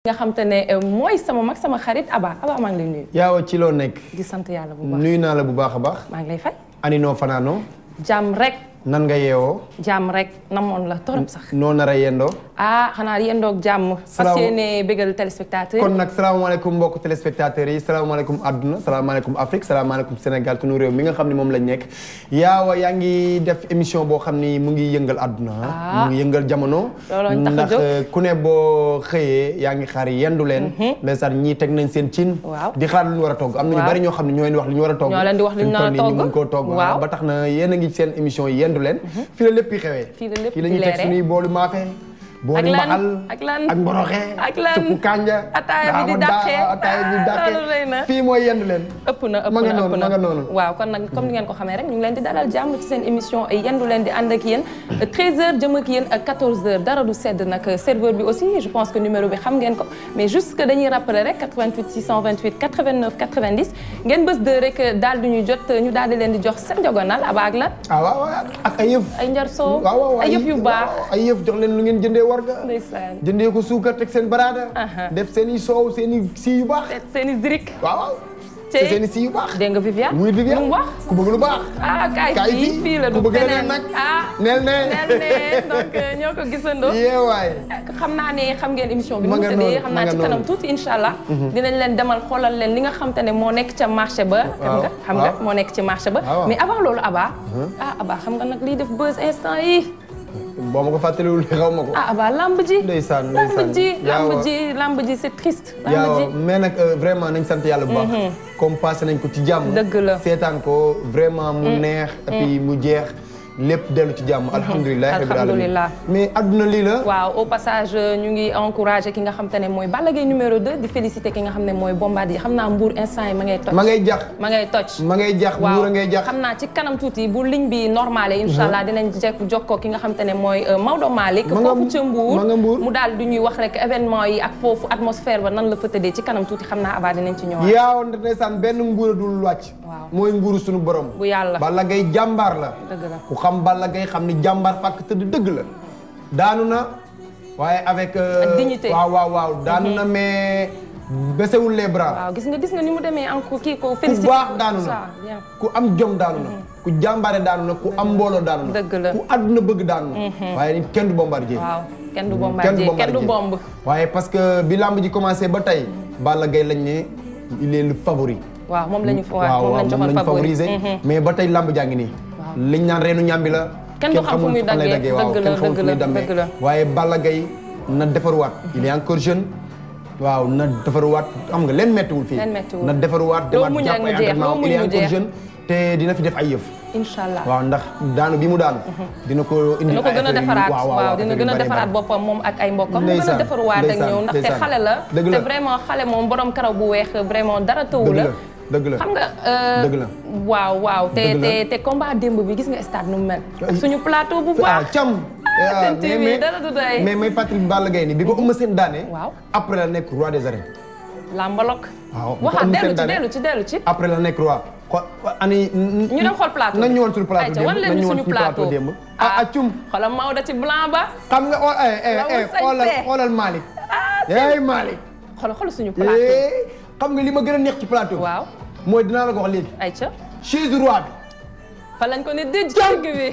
nga xam te ne mooy sama mag sama xarit Aba Aba maa ngi lay nuyu. yaaw ci loo nekk. di sant yàlla bu baax nuyu naa la bu baax a baax. maa ngi lay fay. ani noo fanaanoo jàmm rek nan nga yeewoo. jàmm rek namoon la torop sax. noo nar a yendoo. ah xanaa yendoog jàmm. fas Salaam. yéene bégal téléspectateur. kon nag salaamaaleykum mbokk téléspectateurs yi salaamaaleykum àdduna salaamaaleykum Afrique salaamaaleykum Sénégal sunu réew mi nga xam ne moom lañ nekk. yaawa yaa ngi def émission boo xam ni mu ngi yëngal àdduna. Ah. mu ngi yëngal jamono. Looloo ñu tax a ndax jóg. euh, ku ne boo xëyee yaa ngi xaar yendu leen. ndeysaan ñii teg nañ seen cin. Waaw. di xaar lu ñu war a togg am na ñu Waaw. bari ñoo xam ne ñoo leen di wax lu ñu war a togg. Ñoo leen di wax lu ñu Fi mu nar a toll nii ñu togg. mun koo togg. Waaw. ba tax na yéen a ngi seen émission yi yendu leen. fii la lépp yi xewee. Fii la lépp fii la di ñuy teg leere. suñuy boolu maafe. boolu lan? mbaxal Ak lan? ak mboroxe Ak lan? suppu kanja Ataaya bi di daawa daa- dàqee. ataaya bi Ah, dàqee loolu rëy na. fii mooy yendu leen ëpp na ëpp Ma nga na noonu, ëpp ma nga na noonu. waaw kon nag comme ni ngeen ko xamee rek ñu ngi leen di dalal jàmm ci seen émission yendu leen di ànd ak yéen 13h jëm ak yéen ak 14h dara du sedd nag serveur bi aussi je pense que numéro bi xam ngeen ko mais juste que dañuy rappeler rek 88 628 89 90 ngeen bës de rek daal di ñu jot ñu daal di leen di jox seen jogonal aba ak lan ah waaw waaw ak ay yëf ay njar soo waaw waaw ay yëf yu baax waaw, ay yëf jox leen lu ngeen jëndee warga ndeysaan jëndee ko suukar teg seen baraada Aha. def seen i soow seen i sii yu baax seen i zirik waaw waaw Te- seen i sii yu baax dégg nga Viviane muy Viviane lu mu wax ku bëgg lu baax ah kaay kaay fii fii la ku du bëgg leneen feneen nag ah neel ne neel ne donc ñoo ko gisandoo yeewaay xam naa ne xam ngeen émission bi Ma nu mu nga tëddee noonu, xam ma naa nga ci kanam noonu. tuuti incha allah dinañ leen demal xoolal leen li nga xam te ne moo nekk ca marché ba xam nga xam nga waaw. moo nekk ci marché ba waaw. mais avant loolu Aba ah Aba xam nga nag lii def buzz instant yi boo ma ko fàttaliwul xaw ma ko ah Aba lamb ji ndeysaan lamb ndeysaan ji lamb Yaawa. ji lamb ji c'est triste lamb yaaw ji mais nag euh, vraiment nañ sant yàlla bu baax comme passé nañ ko ci jàmm Dëgg la. seetaan ko vraiment mu neex et puis mu jeex lépp dellu ci jàmm alhamdulilah rabbil alamin Alhamdulillah. mais adduna lii la waaw au passage ñu ngi encouragé ki nga xam te ne mooy Balla Gaye numéro 2 di félicité ki nga xam ne mooy Bombardier xam naa Mbour instant yi ma ngay toj ma ngay jax ma ngay toj ma ngay jax waaw muur a ngay jax xam naa ci kanam tuuti bu ligne bi normale incha allah dinañ jekk jokkoo ki nga xam te ne mooy euh, Maodo Malick Ma nga- foofu ca Mbour ma nga Mbour. mu daal du ñuy wax rek événement yi ak foofu atmosphère ba nan la fa tëddee ci kanam tuuti xam naa abaa dinañ ci ñëwaat yaaw ndeysaan benn nguur a dul wàcc Waaw. mooy nguuru suñu borom bu yàlla Balla Gaye jàmbaar la dëgg la ku xam Balla Gaye xam ni jàmbaar fàkk tëdd dëgg la daanu na waaye avec euh, Ak dignité. waaw waaw waaw daanu na mais besewul les bras waaw gis nga gis nga ni mu demee en kii ko ku félicité baax daanu na ça bien ku am jom daanu na ku jàmbaare daanu na ku am mbooloo daanu na Dëgg la. ku àdduna bëgg daanu na waaye ni kenn du bombardier waaw kenn du kenn bombardier du kenn du bomb waaye parce que bi lamb ji commencé ba tey Balla Gaye lañ ne il est le favori waaw moom la ñu fa waaw moom la ñu joxoon favori favoriser mais ba tey lamb jaa ngi nii liñ naan reenu ñàmbi la Kenn du xam fu xamul muy fan lay daggee. waaw Dëgg la, kenn xamul fu dëgg la, muy dammee dëgg la. waaye Balla Gaye na defaruwaat il est encore jeune waaw na defaruwaat xam nga leen mettiwul fii Leen mettiwul. na defaruwaat Loo demaat muñ jàpp rek mu ay jeex, entraînement loo il est muñ mu encore jeex. jeune te dina fi def ay yëf incha allah waaw ndax daanu bi mu daanu dina ko indi dina ko ay gën a affaire yu- defaraat waaw, waaw dina affaire yu gën a bari defaraat bari. boppam moom ak ay mbokkam mu gën a Ndeysaan, defaruwaat ak ndeysaan, ñëw ndaxte ndeysaan. xale la Dëgg te la. vraiment xale moom borom karaw bu weex vraiment dara tëwu dëgg la la dëgg la xam nga euh, Dëgg la. waaw waaw te Dëgg la. te te combat démb bi gis nga stade nu mu mel ak suñu plateau bu ah baax cam Ah, Sen TV, dara du doy. mais may Patrick Balla Gaye ni bi ko Eumeu Sène daane Waaw. après la nekk roi des arènes lambalok waaw bu ko waxaat Eumeu dellu Sène ci daane dellu ci dellu ci après la nekk roi ko ani ñu dem xool plateau nañ ñëwoon suñu plateau Ayca, démb wan leen nañ ñu ñëwoon suñu suñu plateau plateau démb ah ah cum xoolal Maodo ci blanc ba xam nga oh eh eh La mu eh sañse. xoolal xoolal Malick hey Malick xoolal xoolal suñu plateau eh xam nga li ma gën a neex ci plateau bi waaw mooy dinaa la ko wax léegi ayca chaise roi bi fa lañ ko ne dëj ci digg bi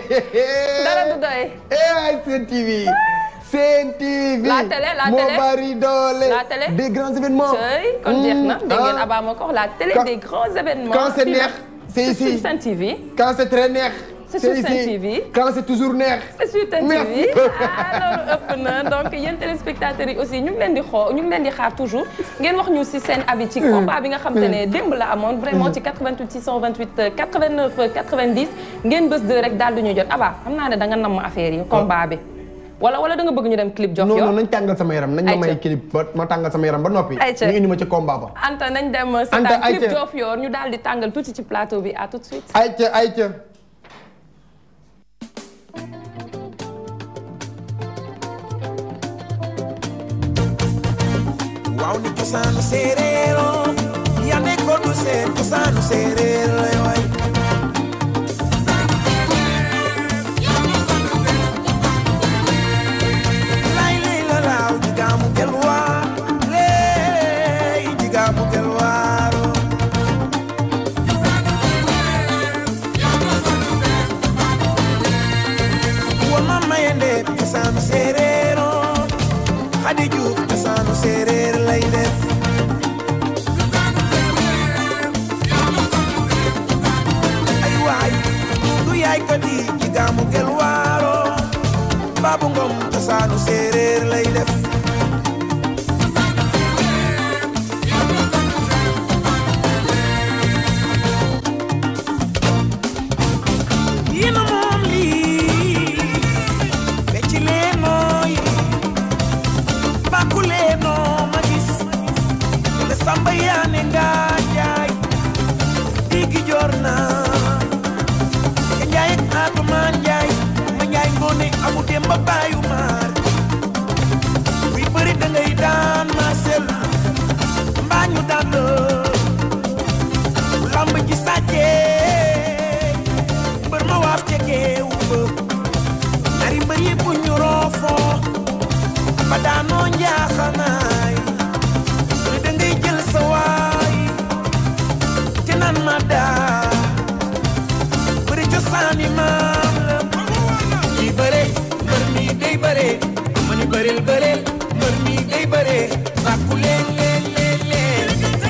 dara du doy eh ay Sen TV Sen TV La télé, la moo télé. bari doole La télé. des grands événements Sëy kon jeex na dégg ngeen ah. Abba ma ko wax la télé Quand- des grands événements. quand c'est Fii neex, nag, c'est c'est ici. sur Sen TV. quand c'est très neex C'est sur Sen ici. TV. quand c'est toujours neex c'est sur Sen Merci. TV ah loolu ëpp na donc yéen téléspectateurs yi aussi ñu ngi leen di xoo ñu ngi leen di xaar toujours ngeen wax ñu si seen avis ci combat bi nga xam te ne démb la amoon vraiment ci 88 628 89 90 ngeen bés de rek daal di ñu jot Abba xam naa ne da nga namm affaire yi combat bi wala wala da nga bëgg ñu dem clip jox non yow non nañ tàngal sama yaram nañ ma Ayca. may clip ba ma tàngal sama yaram ba noppi Ayca. ñu indi ma ci combat ba Anta nañ dem Anta, seetaan clip ayca. jof yoor ñu daal di tàngal tuuti ci plateau bi à tout de suite ayca ayca waaw ni cosaanu séeréer oo yaa nekkoon du seen cosaanu séeréer lay waay lay lay la laaw di gaamu gel waa suuf cosaanu séeréer lay def ay waay du yaay ko di ci gaamu gel waaro baabu ngom cosaanu séeréer lay def yéena moom lii fecci leen nooy bàkku leen noo ma gis te samba yaane nga jaay diggi joor naa ka njaay ak atumaan njaay ma njaay ngoone amu dem ba baayu maar buy bëri da ngay daan maasel mbaa ñu daan la bu lamb ji sàccee mbër ma waaf ca géew ba ñaari mbër yëpp ñu roofoo ba daanoo njaaxanaay lu da ngay jël sa waay te naan ma daa bëri cosaani maam la kii bëre mbër mi day bëre ma ni bëreel bëreel mbër mi day bëre sàkku leen leen leen leen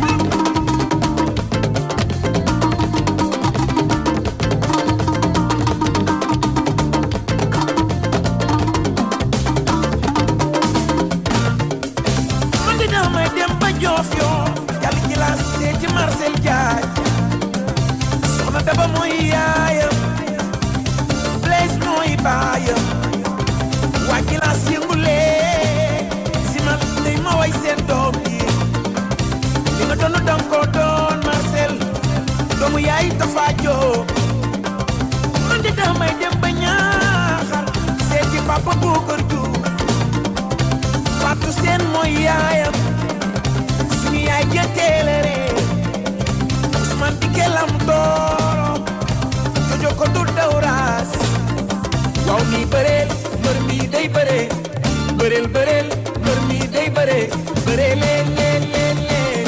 man de damay dem ba joof yoo yàlla ci laa seeti Marcel Jaay soxna daba mooy yaayam Blaise mooy baayam waa ci laa yëngulee si man day ma way seen doom yi li nga doon dam ko doon Marcel doomu yaay dafa joo man de damay dem ba ñaaxar seeti papa Boucar Diouf Fatou Seen mooy yaayam suñu yaay jënteele ree Ousmane Dikke lam dooro jojo ko du dawraas waaw mi bëreel mbër mi day bëree bëreel bëreel mbër mi day bëree bëree leen leen leen leen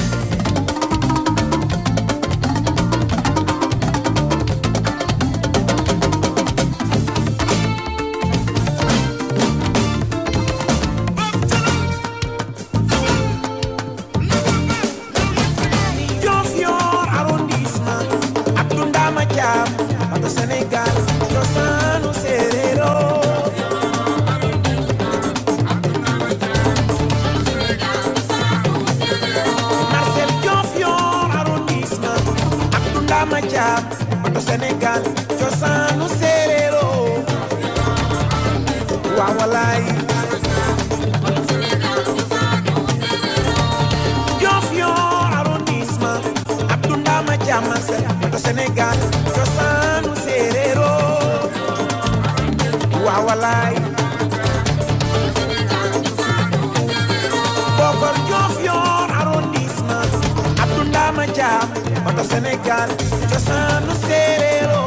Diofior arrondissement Abdou Ndama Thiam bato Sénégal cosaanu séeréero Marcel Diofior arrondissement Abdou Ndama Thiam bato Sénégal cosaanu séeréero waaw walaay Diofior arrondissement Abdou Ndama Thiam Marcel bato Sénégal cosaanu séeréero waaw walaay Bokor Diofior arrondissement Abdou Ndama Thiam bato Sénégal cosaanu séeréero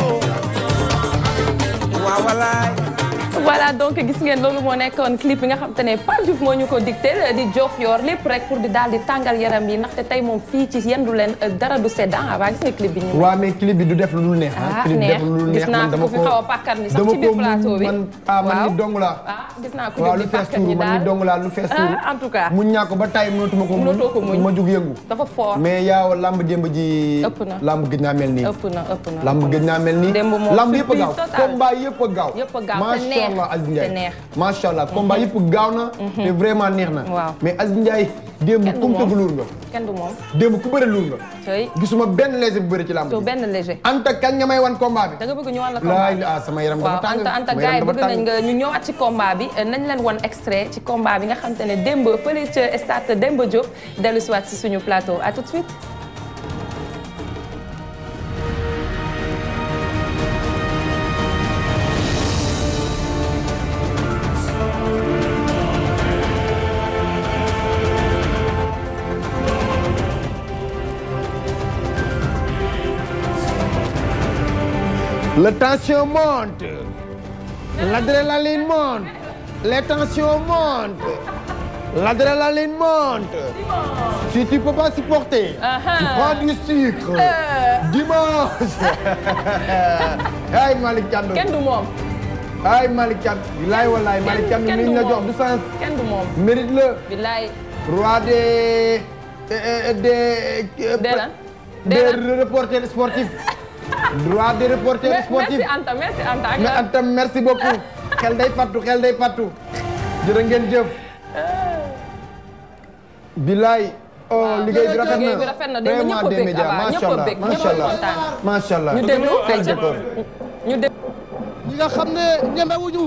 waaw walaay voilà donc gis ngeen loolu moo nekkoon clip bi nga xam te ne Pape Diouf moo ñu ko dicté di Diofior lépp rek pour di daal di tàngal yaram yi ndaxte tey moom fii ci yendu leen dara du sedd ah waa gis nga clip bi ñu. waaw mais clip bi du def lu dul neex ah clip bi neex def lu dul neex gis naa man dama ko fi ko xaw a pàkkar ni sax dama ci biir ko plateau bi. man ah man waaw ni dong laa ah gis naa ko waaw di lu fees pàkkar tuuru ni man daal ni dong laa lu fees tuuru ah en tout cas. muñ ñaa ko ba tay mënatuma ko Mënatoo ko muñ. ma jug yëngu dafa fort mais yaaw lamb démb ji Ëpp na. lamb gëj naa mel nii ëpp na ëpp na lamb gëj naa mel nii Démb moom lamb yëpp a surprise gaaw totale. combat yëpp a gaaw Yëpp a gaaw, te macha neex, allah Aziz te Ndiaye neex. macha allah combat yëpp gaaw na te vraiment neex na Waaw. mais Aziz Ndiaye démb Kenn du kum moom. tëgg luur nga kenn du moom démb ku bëri luur nga tey gisuma benn léger bu bëri ci lamb to ji benn léger anta kañ nga may wan combat bi da nga bëgg ñu wan la laay combat ah sama yaram dafa waaw tàng anta anta sama gars yi yaram bëgg dafa nañ tàng nga ñu ñëwaat ci combat bi nañ leen wan extrait ci combat bi nga xam te ne démb fële ca stade Demba Diop dellu si waat si suñu plateau à tout de suite La tension monte. L'adrénaline monte. Les tensions montent. L'adrénaline monte. Si tu peux pas supporter, Uh-huh. tu prends du sucre. Dimanche. Hey Malick Thiandoum. kenn du moom ay Malick Thiam bilaay wallaay Malick Thiam kenn ni du ñu la moom. jox du sens kenn du moom mérite la billaay roi des euh, des Des lan? des Des lan? reporters sportifs roi des reporters merci sportifs Anta merci Anta ak mais Anta merci beaucoup xel day fattu xel day fattu jërë ngeen jëf bilaay oh liggéey bi rafet na liggéey bi rafet na démb ñëpp a des bég médias Abba macha ñëpp a allah bég macha ñëpp a allah kontaan macha allah ñu déglu Quel ayca décor. ñu déglu ñi nga xam ne ñemewuñu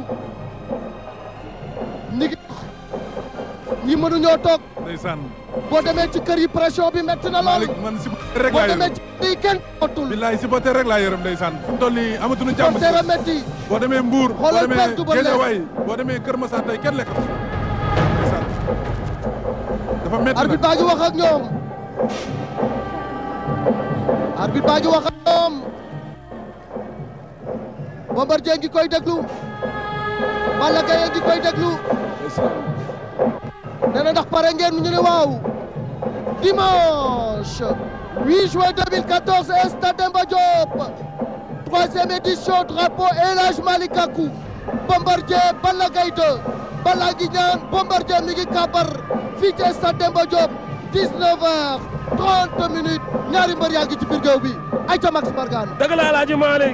ñi ngi ñi mënuñoo toog ndeysaan boo demee ci kër yi pression bi metti na lool Malick man supporter rek boo laa demee yërëm ci kër yi kenn tootul billaay supporter rek laa yërëm ndeysaan fu mu toll nii amatuñu jàmm kon dara metti boo demee Mbour boo Xoolal demee Père Double Less. Guédiawaye boo demee Kër Massar tey kenn lekk ndeysaan dafa métti arbitre nag baa ngi wax ak ñoom arbitre baa ngi wax ak ñoom Bombardier ngi koy déglu Balla Gaye ngi koy déglu nee na ndax pare ngeen ñu ne waaw dimanche 8 juin 2014 Stade Demba Diop troisième édition drapeau El Hadj Malick Gakou Bombardier Balla Gaye 2 Balla gi ñaan Bombardier mi ngi kàbbar fii ci Stade Demba Diop 19 heures 30 minutes ñaari mbër yaa ngi ci biir géew bi ay ca Max Mbargane dëgg la Alaaji Malick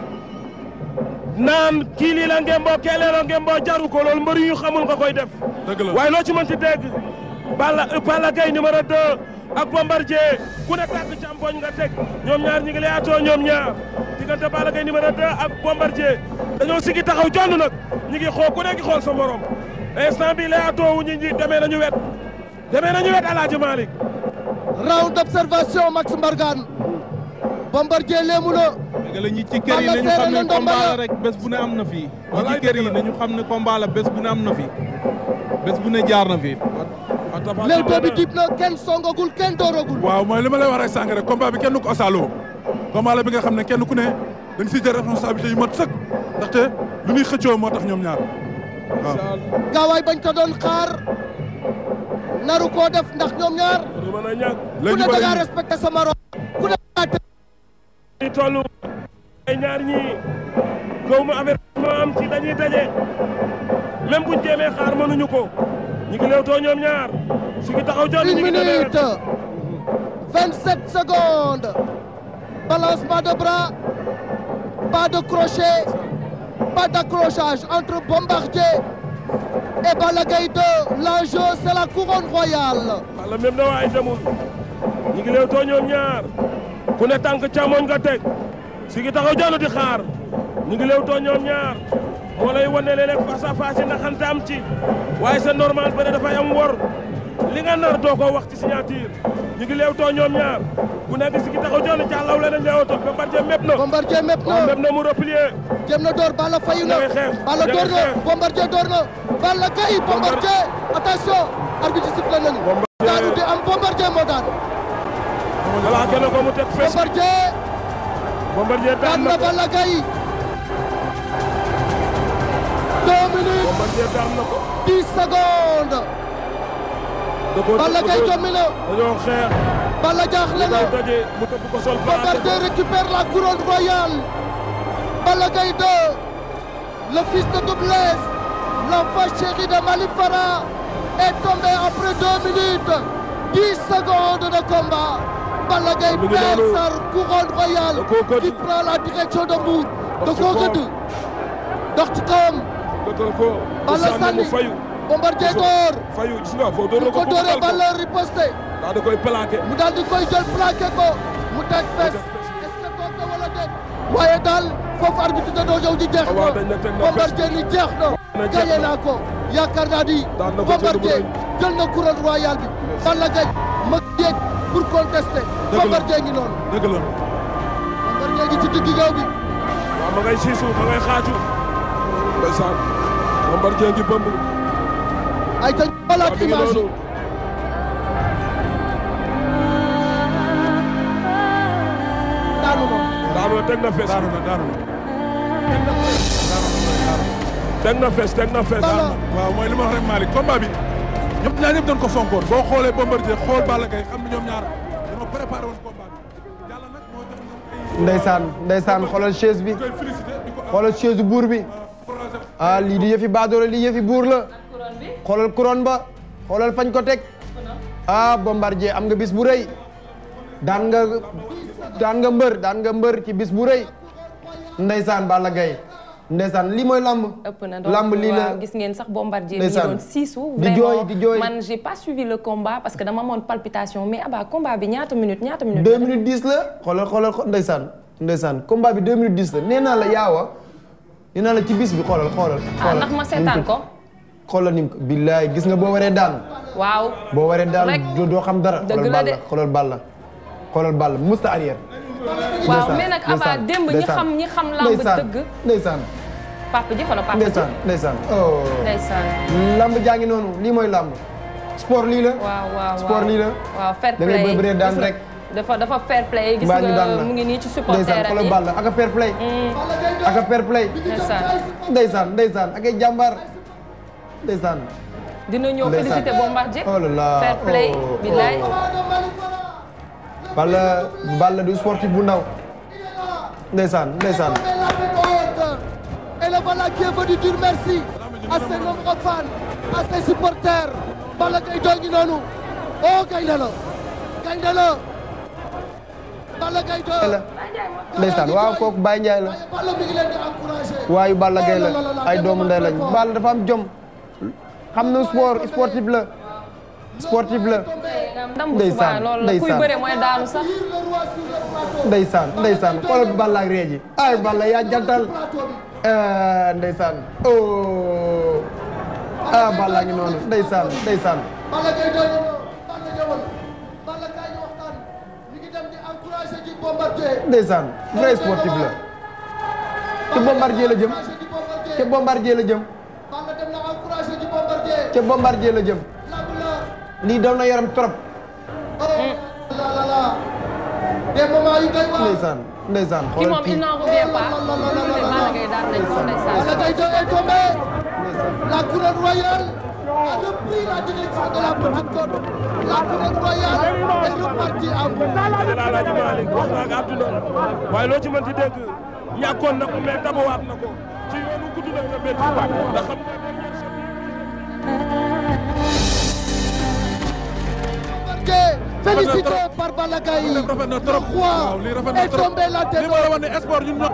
naan kii lii la ngemboo keelee la ngemboo jaru ko loolu mbër yu xamul nga koy def dëgg la waaye loo ci mën ci dégg Balla Balla Gaye numéro 2 ak Bombardier ku ne tànk càmpoñ nga teg ñoom ñaar ñi ngi leyaatoo ñoom ñaar diggante Balla Gaye numéro 2 ak Bombardier dañoo sigi taxaw jonn nag ñi ngi xool ku ne ngi xool sa morom instant bi leyaatoo wu ñi ñi demee nañu wet demee nañu wet Alaaji Malick round d'observation Max Mbargane Bombardier léemu na dëgg la ñi ci kër yi Balla nañu seere xam na ne ndomba combat la. la rek bés bu ne am na fii. ñi Wallaay ci kër dëgg yi la. nañu xam ne combat la bés bu ne am na fii. bés bu ne jaar na fii. léewtoo bi dib na kenn songagul kenn dooragul waaw mooy li ma lay wax rek sànq rek combat bi kenn du ko asaaloo combat la bi nga xam ne kenn ku ne da nga siy jël responsabilité yu mat sëkk ndaxte lu ñuy xëccoo moo tax ñoom ñaar waaw gaawaay bañ ko doon xaar naru koo def ndax ñoom ñaar du mën a ñàkk ku léegi ne ñu da ngaa bëri respecté sa morom ku ne da ngaa teg ñi toll ay ñaar ñi gaw ma avertissement am ci dañuy daje même buñ jéemee xaar mënuñu ko ñi ngi leewtoo ñoom ñaar su ngi taxaw jonn une ñi ngi demee minute vingt sept secondes balancement de bras pas de crochet pas d'accrochage entre Bombardier et Balla Gaye 2 l'enjeu c'est la couronne royale wala même na waaye demul ñi ngi leewtoo ñoom ñaar ku ne tànk càmmoñ nga teg su ngi taxaw jonn di xaar ñi ngi leewtoo ñoom ñaar moo lay wane léeg-léeg face à face yi naxante am ci waaye c'est normal bëre dafay am wor li nga nar doo ko wax ci signature ñi ngi leewtoo ñoom ñaar ku nekk si ngi taxaw jonn jàllaw leen ak leewtoo Bombardier mépp na Bombardier mépp waaw na mépp na mu replier jëm na door Balla fayu na ña ngay xeex, Balla ña door ngay na xeex. Bombardier door na Balla Gaye Bombardier attention arbitre sifflé nañu daanu di am Bombardier moo daan voilà gën ko mu teg fes Bombardier Bombardier daan daan na na ko Balla Gaye deux minutes Bombardier daan na ko dix secondes da koo Balla Gaye jommi na dañoo xeex Balla jaaxle na daw daje mu tëbb ko sol Bombardier récupère la couronne royale Balla Gaye 2 le fils de Double Less l'enfant chéri de Mali Farah est tombé après deux minutes dix secondes de combat Balla Gaye Mu ngi perd noonu. sa couronne royale Da koo gëdd. qui prend la direction de Mbour da Dox ci koo kawam. gëdd dox ci kawam dëkkal ko Balla mu sànni fayu Bombardier Gisoo. door fayu gis nga foo door mu na ko ko dooree bugal ko Balla riposté daa da koy plaqué mu daal di koy jël plaqué ko mu teg fes est-ce que toog na wala déet waaye daal foofu arbitre da doo ñëw di jeex waaw dañ ne teg na na Bombardier ni jeex na na jeex gagné na. naa ko yaakaar naa ni Daan na ko jël bu Bombardier rëy. jël na couronne royale bi Balla Gaye ma yéeg pour contester la. Bombardier ngi noonu dëgg la Bombardier ngi ci digg géew bi waaw ma ngay siisu ma ngay xaaju ndeysaan Bombardier ngi bëmb ay ta waaw xoolaat mi ngi image yi noonu daanu moom daanu teg na fes daanu na daanu na teg na fes teg na fes Balla waaw mooy li ma wax rek Malick combat bi ñëpp ñaar ñëpp dañ ko fonkoon boo xoolee Bombardier xool Balla Gaye xam ne ñoom ñaar dañoo préparé woon combat bi yàlla nag moo jox ñoom ay ndeysaan ndeysaan xoolal chaise bi koy félicité di ko xoolal chaise buur bi encouragé ah lii di yëfi baadoolo lii yëfi buur la xoolal couronne ba xoolal fañ ko teg ah bombardier am nga bis bu rëy daan nga daan nga mbër daan nga mbër ci bis bu rëy ndeysaan Balla Gaye ndeysaan lii mooy lamb ëpp na donc lamb lii la waaw gis ngeen sax bombardier mi Ndeysaan. doon siisu Di jooy, di jooy. man j'ai pas suivi le combat parce que dama amoon palpitation mais aba combat bi ñaata minutes ñaata minutes deux minutes dix la xoolal xoolal xo- ndeysaan ndeysaan combat bi deux minutes dix la nee naa la yaawa nee naa la ci bis bi xoolal xoolal ah xoolal ndax ma seetaan ko xoolal ni mu ko billaay gis nga boo waree daan waaw boo waree daan Rek. doo doo xam dara Dëgg xoolal la de. Balla xoolal Balla xoolal Balla musta arrière waaw Ndeysaan, mais nag aba ndeysaan, démb ñi ndeysaan. xam ñi xam lamb ndeysaan dëgg ndeysaan papa ji fa la papa ji ndeysaan ndeysaan oh ndeysaan lamb jaa ngi noonu lii mooy lamb sport lii la waaw waaw sport waaw. lii la waaw fair da ngay play bëree daan gis nga, rek. dafa dafa fair play gis mbaa ñu daan nga la mu ngi nii ci ndeysaan supporter am xoolal yi Balla ak a fair play ak a fair play ndeysaan ndeysaan ndeysaan ak ay jàmbaar ndeysaan dina ñëw Ndeysaan. félicité bombardier oh là là fair play oh, billaay oh. Balla Balla du sportif bu ndaw ndeysaan ndeysaan Mais la tête haute. Et le Balla qui est venu dire merci à ses nombreux fans, à ses supporters. Balla Gaye doo ngi noonu. Oh gaynde la. Gaynde la. Balla Gaye doo. la ndeysaan waaw kooku Baye Ndiaye la Balla mi ngi leen di encouragé. waayu Balla Gaye la Oh là là là, ay doomu ndey lañ Balla dafa am jom xam na sport sportif la sportif la ndam bu Ndeysaan, subaa loolu la kuy ndeysaan. bëre mooy daanu sax Le roi sur le plateau. ndeysaan ndeysaan xoolal Balla ak reeji ay Balla yaa jantal Eh, ndeysaan oh ah Balla ngi noonu ndeysaan ndeysaan Balla Gaye doo ngi noonu. Balla ñëwal. Balla Gaye ñu waxtaan. Mi ngi dem di encouragé ji Bombardier. ndeysaan vrai sportif la ci bombardier la jëm Encouragé ji Bombardier. ca bombardier la jëm Balla dem na encouragé ji Bombardier. ca bombardier la jëm Lamb la. lii daw na yaram trop Oh là là là. Des moments yu doy waar. ndeysaan ndeysaan ki xoolal moom il kii n'en revient pas Balla Gaye daan nañ ko ndeysaan Balla Gaye 2 est tombé. La couronne royale a repris la direction de la petite côte. La couronne royale est repartie à vous. la Alaaji Malick wax na ak àdduna waaye loo ci mën di dégg ñàkkoon na ko mais dabawaat na ko ci yoonu gudd na nga métti ndax xam nga dernière Bombardier, Félicité par Balla Gaye. lii rafet na trop Le waaw roi lii rafet na est trop tombé la tête li ma la wax ne sport ñun ñoo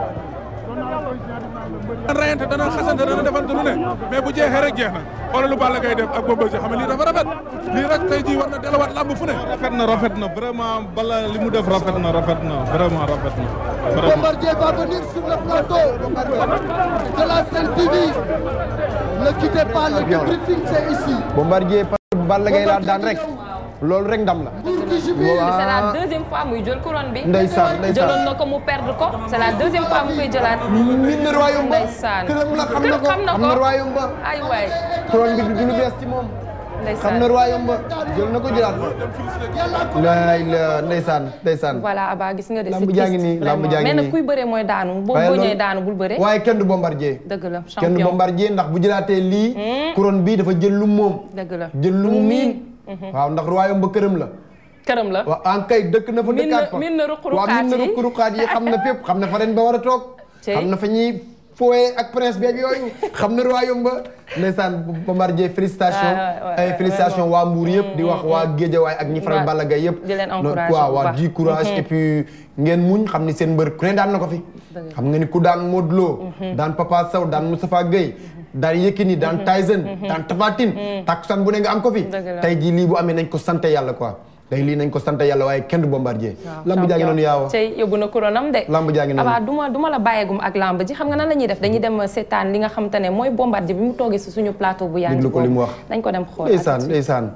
dana rayante dana xasante dana defante lu ne mais bu jeexee rek jeex na xoolal lu Balla Gaye def ak Bombardier xam ne lii dafa rafet lii rek tey jii war na delluwaat làmb fu ne rafet na rafet na vraiment bala li mu def rafet na rafet na vraiment rafet na vraiment. Bombardier va venir sur le plateau de la Sen TV. Ne quittez pas le débriefing, c'est ici. bombardier parce que Balla Gaye laa daan rek loolu rek ndam la Pour qui jubile. c'est la deuxième fois muy jël couronne bi ndeysaan jëloon ndeysaan na ko mu perdre ko c'est la deuxième fois mu koy jëlaat min na royaume ba ndeysaan këram la xam na ko xam na xam ko na royaume ba ay waay couronne bi du lu bees ci moom xam ndeysaan na royaume ba jël na ko jëlaat fa laay la ndeysaan ndeysaan voilà Aba gis nga de Lamb c'est jaa ngi triste, nii, lamb vraiment. jaa ngi mais nag nii. kuy bëree mooy daanu boo waaye boo loolu- ñëwee daanu bul bëree waaye kenn du bombardier dëgg la kenn du champion bombardier ndax bu jëlaatee lii couronne bi dafa jël lu moom dëgg la jël lu mu miin waaw ndax royaume ba këram la këram la waaw en kay dëkk na fa Miin na- dëkkaat fa miin na ruq-ruqaat waaw miin na yi. ruq-ruqaat yi xam na fépp xam na fa ren ba war a toog Cey. xam na fa ñuy fooyee ak prince beeg yooyu xam na royaume ba ndeysaan bombardier félicitation Ouais, ouais, ouais, ay ouais, félicitation waa Mbour yëpp di wax waa Géejawaay ak ñi faral Ouais. Balla Gaye yëpp Di leen Donc, encourager waaw bu waaw baax. di courage et puis ngeen muñ xam ni seen mbër ku ne daan na ko fi Dëgg. xam nga ni ku daan Modou Lo daan Papa Sow daan Moustapha Gueye daan Yékini daan Tyson daan Tapha Tine takkusaan bu ne nga am ko fi Dëgg la. tey jii lii bu amee nañ ko sant yàlla quoi tey lii nañ ko sant yàlla waaye kenn du bombardier lamb jaa ngi noonu yaawa tey yóbbu na couronne am de lamb jaa ngi noonu Aba du ma du ma la bàyyeegum ak lamb ji xam nga nan la ñuy def dañuy dem seetaan li nga xam te ne mooy bombardier bi mu toogee si suñu plateau bu yaa ngi Déglu ko li mu wax. dañ ko dem xool ndeysaan ndeysaan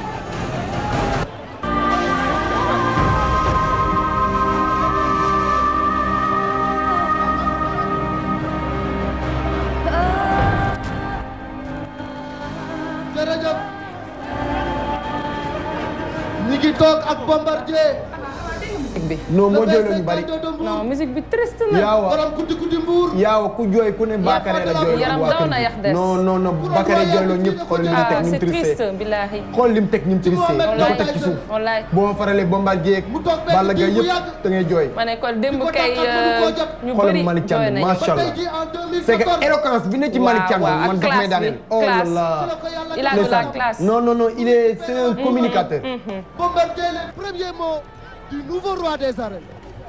jërëjëf ñi ngi toog ak Bombardier musique bi. non moo jooyloo ñu bari non musique bi triste na. yaawa borom guddi guddi mbuur yaawa ku jooy ku ne Bakary la jooyloo yaram waa daw kër na gi. yax des. non non non Bakary jooyloo ñëpp xool li mu ah teg ni mu c'est triste triste billahi. xool li mu teg ni mu triste da ko wallaay teg ci suuf wallaay. boo faralee Bombardier ak Mu toog benn Balla Gaye diir bu yëpp yàgg. da ngay jooy ma ne ko démb ko kay tax ak mënu koo jot. ñu xoolal bëri Malick jooy Thiam nañu. macha ba tey allah jii en 2014 c'est que éloquence bi ne ci Malick Thiam waaw, man ak daf may classe daaneel bi, oh là classe. là il a de la ndeysaan. classe. non non non il est c'est un communicateur Bombardier les premiers mots du nouveau roi des arènes.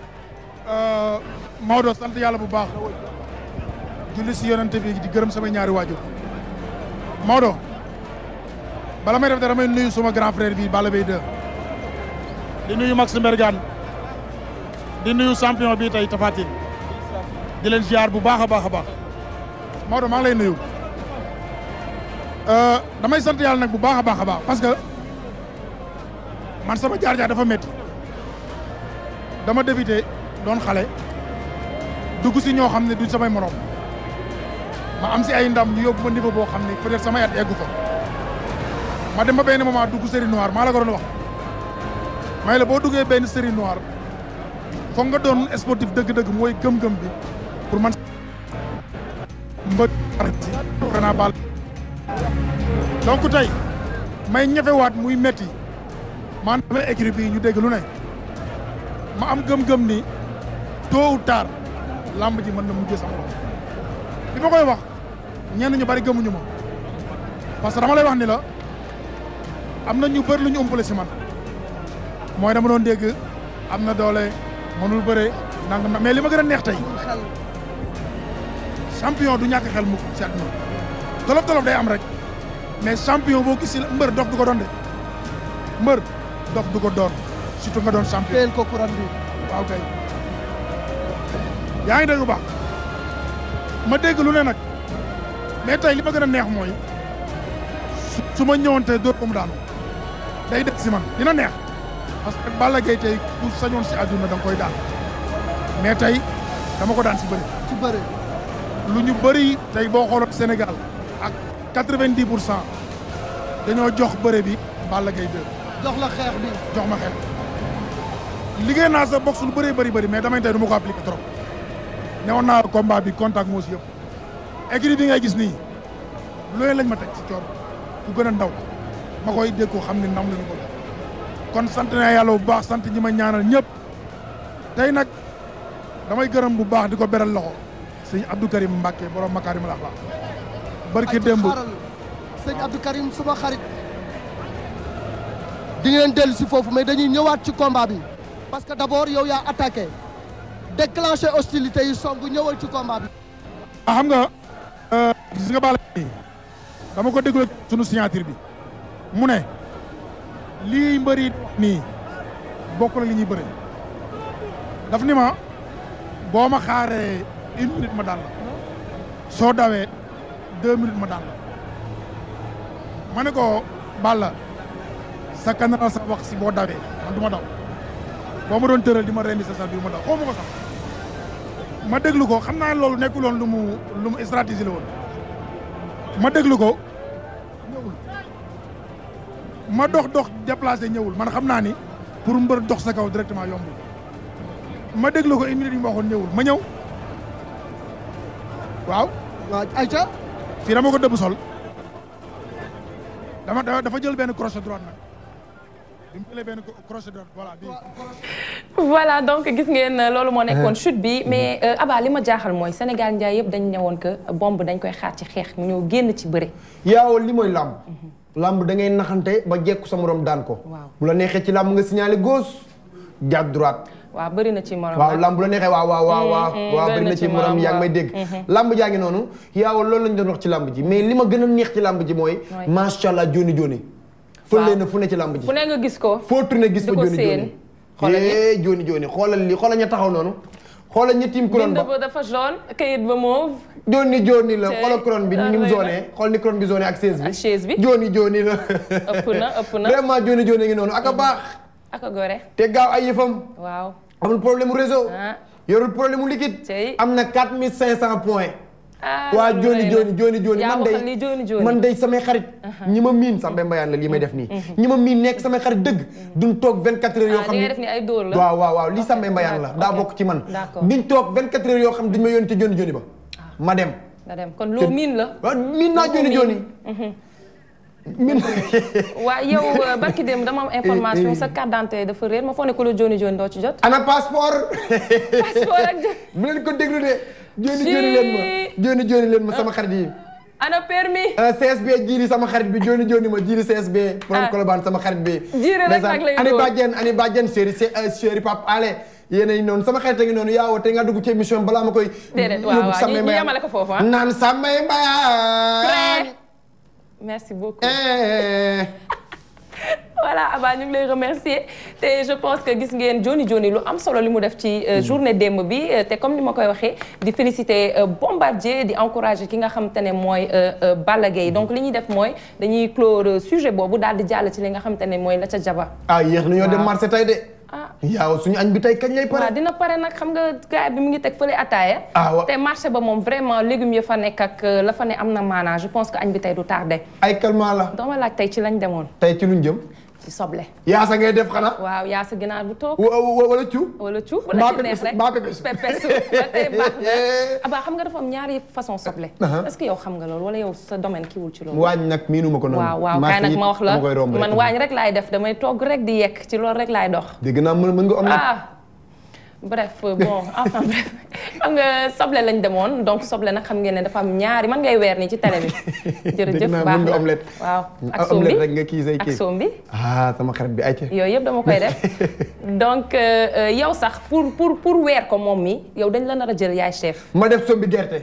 Maodo sant yàlla bu baax julli si yonente bi di gërëm samay ñaari waajur Maodo bala may def dara may nuyu suma grand frère bi Balla Beye 2 di nuyu Max Mbergane di nuyu champion bi tey Tapha Tine di leen ziar bu baax a baax a baax Maodo maa ngi lay nuyu Euh, damay sant yàlla nag bu baax a baax a baax parce que man sama jaar-jaar dafa métti dama débuté doon xale dugg si ñoo xam ne duñ samay morom ma am si ay ndam ñu yóbbu ma niveau boo xam ne peut-être samay at eggu fa ma dem ba benn moment dugg série noire maa la ko doon wax may la boo duggee benn série noire foog nga doon sportif dëgg-dëgg mooy gëm-gëm bi pour man mbë si xanaa baal donc tey may ñefewaat muy metti man damay écrit bii ñu dégg lu ne ma am gëm-gëm ni tôt ou tard lamb ji mën na mujjee sama loxo bi ma koy wax ñenn ñu bari gëmuñu ma parce que dama lay wax ni la am na ñu bëri lu ñu umpale si man mooy dama doon dégg am na doole mënul bëre nangam na mais li ma gën a neex tey champion du ñàkk xel mu si àdduna tolof tolof day am rek mais champion boo gis si la mbër dof du ko doon de mbër dof du ko doon surtout nga doon champion teel ko couronne bi. waaw kay yaa ngi dégg bu baax ma dégg lu ne nag mais tey li ma gën a neex mooy su su ma ñëwoon tey dóor ko mu daanu day def si man dina neex parce que Balla Gaye tey ku sañoon si àdduna da nga koy daan mais tey dama ko daan si bëri ci bëre. lu ñu bëri tey boo xooloon Sénégal ak quatre-vingt-dix pour cent dañoo jox bëre bi Balla Gaye 2 jox la xeex bi. jox ma xel liggéey naa sa box lu bëree bëri bëri mais damay tey du ma ko appliqué trop ne woon naa combat bi contact moo si yëpp écrit bi ngay gis nii looy lañ ma teg si coor ku gën a ndaw ma koy dégg ko xam ne ndam la ñu ko kon sant naa yàlla bu baax sant ñi ma ñaanal ñëpp tey nag damay gërëm bu baax di ko beral loxo sëñ Abdou Karim Mbacke borom Makaarimul Axlaaq barki ay démb xaaral sëñ Abdou Karim suma xarit. di ngeen dellu si foofu mais dañuy ñëwaat ci combat bi. parce que d' abord yow yaa attaqué. déclenché hostilité yi song ñëwal ci combat bi. ah xam nga gis nga Balla Gaye dama ko déglu sunu signature bi mu ne lii mbëri nii bokk na li ñuy bëri daf ni ma boo ma xaaree une minute ma daan la soo dawee deux minutes ma daan la ma ne ko Balla sa kanara sa wax si boo dawee man du ma daw boo ma doon tëral di ma rendi sa sax bi ma daw xaw ma ko sax ma déglu ko xam naa loolu nekkuloon lu mu lu mu stratégie la woon ma déglu ko ñëwul ma dox dox déplacé ñëwul man xam naa ni pour mbër dox sa kaw directement yombul ma déglu ko une minute yi ma waxoon ñëwul ma ñëw waaw waaw Aïcha. fii dama ko dëbb sol dama dafa jël benn crochet droite nag bi mu jëlee benn crochet droite voilà bii voilà donc gis ngeen loolu moo nekkoon chute bi mais Aba li ma jaaxal mooy Sénégal njaay yëpp dañ ñëwoon que bomb dañ koy xaar ci xeex mu ñëw génn ci bëre. yaaw li mooy làmb làmb da ngay naxante ba jekku sa morom daan ko Waaw. bu la neexee ci làmb nga signalé gauche jàpp droite waaw bëri na ci morom waaw nag. lamb bu la neexee waaw waaw waaw waaw waaw bëri bëri na na ci ci morom morom, yaa ngi may waaw. dégg lamb jaa ngi noonu yaaw loolu lañ doon wax ci lamb ji mais li ma gën a neex ci lamb ji mooy Ouais. macha allah joni joni fële na fu ne ci lamb ji fu ne nga gis ko. foo tourné gis di fa ko joni séen. joni Xoolal ñi. eh joni joni xoolal li xoolal ña taxaw noonu xoolal ña tiim couronne bind ba ba dafa jaune kayit ba mauve. joni joni la Tey, xoolal couronne bi ni mu loolu zoné xool ni couronne bi zoné ak chaise bi Ak chaise bi. joni joni la ëpp na ëpp na vraiment joni joni ngi noonu ak a baax ak a gore. te gaaw ay yëfam waaw. amul problème mu réseau ah yorul problème mu liquide Tey. am na 4500 points ah waa loolu jooni lay jooni na. jooni jooni yaa man waxal li day jooni jooni. man day samay xarit ñi ma miin Samba Mbayaan la lii may def nii ñi ma miin nekk samay xarit dëgg duñ toog 24 heures yoo ah xam li ne ngay def ni ay dóor la. waaw waaw waaw lii Samba Mbayaan la d'accord, daa ok. bokk ci man D'accord. duñ toog 24 heures yoo xam ne duñ ma yónni ci jooni jooni ba ma dem nga dem kon loo miin la. waaw miin naa jooni jooni miin waa yow euh, barki démb dama am information sa carte d'identité dafa réer ma foog ne ko la jooni jooni doo ci jot. ana passeport passeport ak jot. bu leen ko déglu de jooni jooni leen ma jooni jooni leen ma sama xarit yi ana permis. Uh, CSB jiiri sama xarit bi joni joni ma jiiri CSB borom Ah. Colobane sama xarit bi Jiiri rek Ndeysaan, nag lay ani doon. bàjjen ani bàjjen chéri chéri Pape Ale yéen a ngi noonu sama xarit a ngi noonu yaaw te nga dugg ci émission balaa ma koy Déedéet, waaw, yóbbu waaw, Samba ñu- ñu Mbayaan. yemale ko foofu, ah. naan Samba Mbayaan Prêt. merci beaucoup. Eh. voilà Aba ñu ngi lay remercier te je pense que gis ngeen Joni Joni lu am solo li mu def ci euh, journée démb bi euh, te comme ni ma koy waxee di féliciter euh, Bombardier di encourager ki nga xam te ne mooy euh, euh, Balla Gaye donc li ñuy def mooy dañuy clore euh, sujet boobu daal di jàll ci li nga xam te ne mooy la ca jaba ah yéex nañoo dem Waaw. marché tey de ah yaaw suñu añ bi tey kañ lay waaw pare dina pare nag xam nga gars bi mu ngi teg fële ataaya Ah, wa- te marché ba moom vraiment légumes ya fa nekk ak euh, la fa ne am na maanaa je pense que añ bi tey du tardé ay calmant la dama laaj tey ci lañ demoon tey ci luñ jëm ci soble yaa sa ngay def xanaa waaw yaa sa ginaar bu toog wa- wa- wala cu wala cu wala Mbaa ci neex pepes- rek mbaa pepes. pepes ba tey baax na abaa xam nga dafa am ñaari façon soble Uh-huh. est-ce que yow xam nga loolu wala yow sa domaine kiiwul ci loolu waañ nag miinuma ko noonu waaw waaw Marché kaay nag yi ma wax la dama koy romb rek. man waañ rek laay def damay togg rek di yekk ci loolu rek laay dox dégg naa mën mën nga omelette ah bref bon enfin bref xam nga soble lañ demoon donc soble nag xam ngeen ne dafa am ñaari man ngay weer nii ci télé bi jërëjëf Dégg naa baax mën nga na omelette. waaw ak Ah, soom bi omelette rek nga kii say ak kii. soom bi ah sama xarit bi ay ca yooyu yëpp dama koy def donc euh, euh, yow sax pour pour pour weer ko moom mi yow dañ la nar a jël yaay chef ma def sombi gerte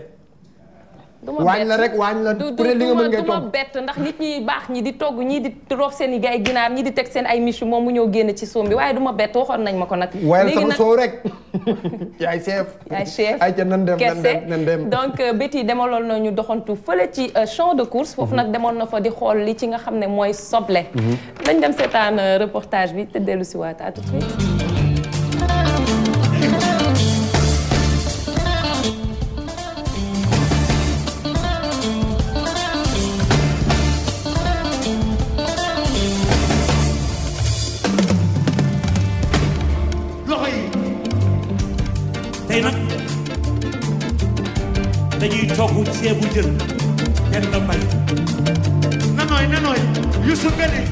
du ma waañ la bett. rek waañ la du ku ne li nga mën ngay du ma togg bett ndax nit ñi baax ñi di togg ñii di roof seen i gay ginaar ñii di teg seen ay michu moom mu ñëw génn ci soom bi waaye du ma bett waxoon nañ ma ko nag wayal léegi sama nag soow rek yaay chef yaay chef ay ca nan dem nan kese dem nan dem donc euh, Betty demaloon na ñu doxantu fële ci euh, champ de course foofu nag demoon na fa di xool li ci nga xam ne mooy soble dañ dem seetaan euh, reportage bi te dellu si waat à tout de suite loxo yi tey nag dañuy togg ceebu jën benn mbay na nooy na nooy Youssou Ngane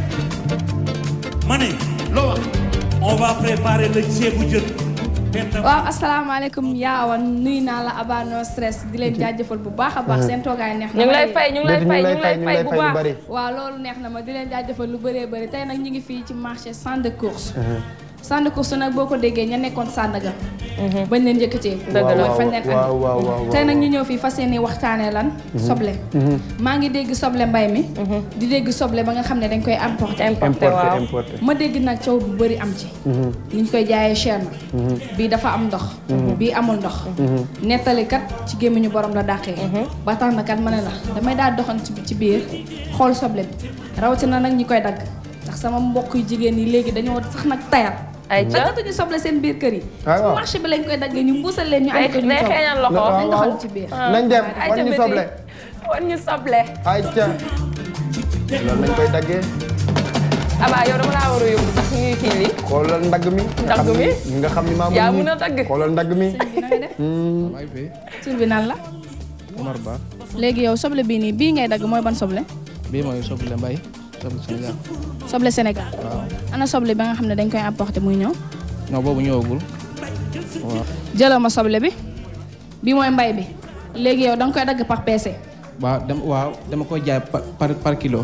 ma ne loo wax on va préparer le ceebu jën benn waaw asalaamaaleykum yaawan nuyu naa la Aba no stress di leen jaajëfal bu baax a baax seen toogaay neex na ñu ngi ma lay de. fay ñu ngi lay fay ñu ngi lay fay bu baax bari waaw loolu neex na ma di leen jaajëfal lu bëree bëri tey nag ñu ngi fii ci marché centre de course centre de course nag boo ko déggee ña nekkoon Sandaga bañ leen yëkkatee Dëgg la. mooy fañ leen waaw andi waaw waaw tey nag ñu ñëw fii fas yéene waxtaanee lan soble maa ngi dégg soble mbay mi di dégg soble ba nga xam ne dañ koy importer importé importé waaw importé ma dégg nag coow bu bëri am ci ni ñu koy jaayee cher na bii dafa am ndox bii amul ndox nettali kat ci gémmiñu borom la dàqee ba tax na kat ma ne la damay daal doxan ci ci biir xool soble bi rawatina nag ñi koy dagg ndax sama mbokk yu jigéen yi léegi dañoo sax nag tayal ay ca daggatuñu soble seen biir kër yi Ah, ci waaw. marché bi lañ koy daggee ñu mbuusal leen ñu day andi ko ñu day toog xeeñal loxo waaw, nañ waaw. doxal ci biir nañ dem ay wan ca ñu Betty. soble wan ñu soble ay ca loolu lañ koy daggee abaa yow dama laa war a yóbbu sax ñuy kii lii xoolal ndagg mi nga Ndagg xam mi? ni nga xam ni maa yaa mën mun nii. a dagg. xoolal ndagg mi sëñ bi na ngay def maa ngi fi tur bi nan la Omar Ba léegi yow soble bii nii bii ngay dagg mooy ban soble bii mooy soble mbay soble Sénégal soble Sénégal waaw ana soble ba nga xam ne dañ koy apporter muy ñëw non boobu ñëwagul waaw jëlal ma soble bi bi mooy mbay bi léegi yow da nga koy dagg par PC waaw dem waaw dama koy jaay par par, par kilo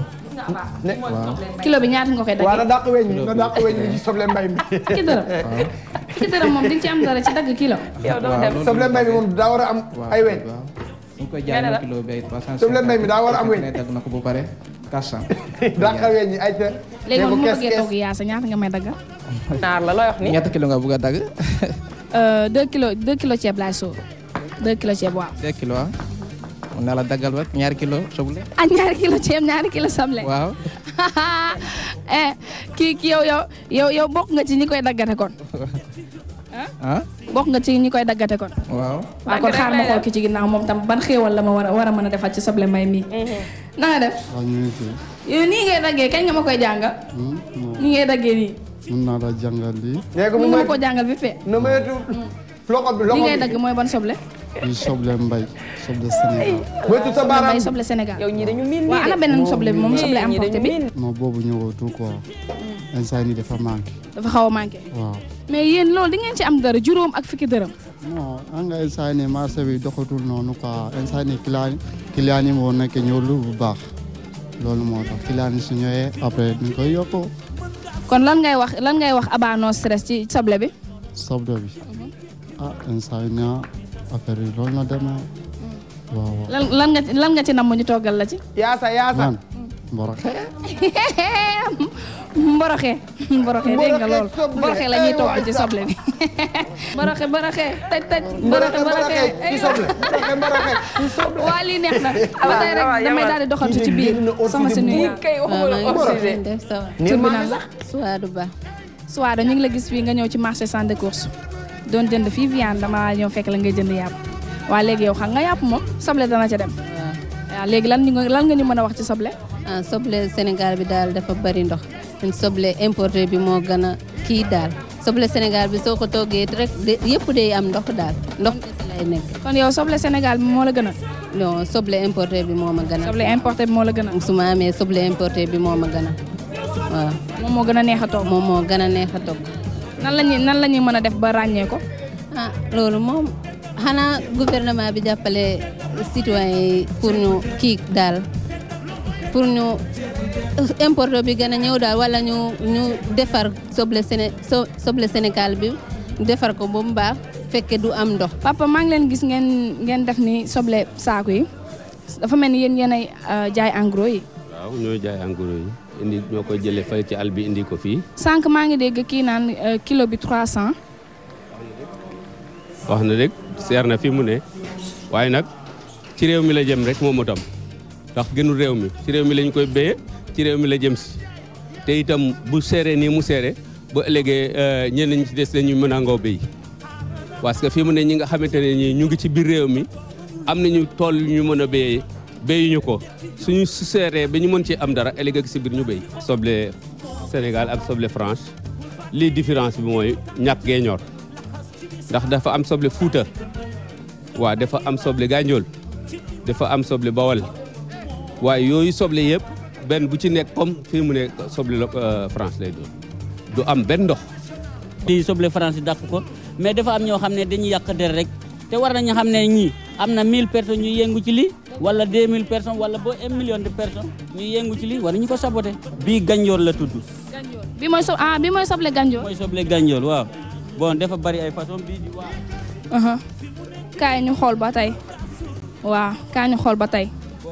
kilo bi ñaata nga koy waa na daggee dàq weñ na dàq weñ mi ci soble mbay mi fukki dërëm fukki dërëm moom di nga ci am dara ci dagg kilo yow doo waaw dem loolu soble mbay mi moom daa war a am waaw ay weñ waaw dañ koy Nga jaay ne la? na kilo bi ay 350 Soble mbay mi daa war a am weñ. ne dagg na ko bu pare 400 dàq weñ yi ay ca léegi ne ko moom bu ma kees bëggee kees togg yaasa ñaata nga may dagg naar la looy wax ni ñetti kilo nga bëgg a dagg Euh, deux kilos deux kilos ceeb laay sóor deux kilos ceeb waaw 2 kilo ah mun naa la daggal ba ñaari kilo soble ak ñaari kilo ceeb ñaari kilo soble waaw eh kii kii yow yow yow yow bokk nga ci ñi koy daggate kon ah bokk nga ci ñi koy daggate kon. waaw waaw kon xaar ma xool ki ci ginnaaw moom tam ban xéewal la ma war a war a mën a defal ci soble mbay mii. na nga def waaw ñu ngi fi. yow nii ngay daggee kañ nga ma koy jàngal. nii ngay daggee nii. mën naa la jàngal lii. nee ko mën mu nga ma may ko jàngal bi fee. na maytu loxo bi li loxo ngay bi dagg mooy ban soble. lii soble mbay soble Sénégal. moytu sa baaraam mbay soble Sénégal. yow ñii dañu miin waaw ana beneen soble bi moom soble importé bi. non boobu ñëwatul quoi. instant yii dafa manqué. dafa xaw a manqué. waaw. mais yéen loolu di ngeen ci am dara juróom ak fukki dërëm. non xam nga instant yii marché bi doxatul noonu quoi instant yii client client yi moo nekk ñëwlu bu baax loolu moo tax client yi su ñëwee après dañ koy yokku kon lan ngay wax lan ngay wax Aba no stress ci soble bi. soble bi ah instant yii ñaa affaire yi loolu la demee waaw waaw. lan lan nga lan nga ci nam ñu toggal la ci. yaasa yaasa man mboroxe mboroxe mboroxe dégg nga lool soble. mboroxe la ñuy Eh, togg waay ci sax. soble bi mboroxe mboroxe taj taj mbaraxe mboroxe mbaraxe ci soble mbaraxe mbaraxe ci soble waa lii neex na ba tey rek damay daal di doxantu ci biir sama si nuyu kay waxuma la hors sujet. def ça va. tur bi naan la Suwaadu Ba. Suwaada ñu ngi la gis fii nga ñëw ci marché centre de course doon jënd fii viande dama ñëw fekk la ngay jënd yàpp waa léegi yow xam nga yàpp moom soble dana ca dem waaw waaw léegi lan ñu lan nga ñu mën a wax ci soble ah soble Sénégal bi daal dafa bari ndox ñun soble importé bi moo gën a kii daal soble Sénégal bi soo ko toggee rek de- yëpp day am ndox daal ndox kese lay nekk. kon yow soble Sénégal bi moo la gën a non soble importé bi moo ma gën a. soble importé bi moo la gën a su ma amee soble importé bi moo ma gën a waaw. moom moo gën a neex a togg moom moo gën a neex a togg. nan la ñuy nan la ñuy mën a def ba ràññee ko ah loolu moom xanaa gouvernement bi jàppale citoyen yi pour ñu kii daal pour ñu importe bi gën a ñëw daal wala ñu ñu defar soble Séné so- soble Sénégal bi defar ko ba mu baax fekke du am ndox. papa maa ngi leen gis ngeen ngeen def ni soble saaku yi dafa mel ni yéen yéenay euh, jaay en gros yi waaw ñooy jaay en gros yi indi ñoo koy jëlee fële ci àll bi indi ko fii sànq maa ngi dégg kii naan euh, kilo bi 300 wax na rek seer na fi mu ne waaye nag ci réew mi la jëm rek moom itam ndax gënul réew mi ci réew mi lañ koy béyee ci réew mi la jëm si te itam bu seeree nii mu seere ba ëllëgee ñenn ñi ci des dañuy mën a ngoo béy parce que fi mu ne ñi nga xamante ne ñi ñu ngi ci biir réew mi am nañu tool yu ñu mën a béyee béyuñu ko suñu su seeree ba ñu mën ci am dara ëllëg ak si biir ñu béy soble Sénégal ak soble France lii différence bi mooy ñàkk gee ñor ndax dafa am soble Fuuta waaw dafa am soble Gànjool dafa am soble Bawol waaye yooyu soble yëpp benn bu ci nekk comme fii mu ne soble la France lay doon du am benn ndox lii soble France dàq ko mais dafa am ñoo xam ne dañuy yàq der rek te war nañu xam ne ñii am na 1000 personnes ñuy yëngu ci lii wala 2000 personnes wala ba 1 million de personnes ñuy yëngu ci lii war nañu ko saboté bii Ganjool la tudd bi mooy so ah bi mooy soble ganjoor mooy soble Ganjool waaw bon dafa bari ay façon bii di waa aha kaay ñu xool ba tey waaw kaay ñu xool ba tey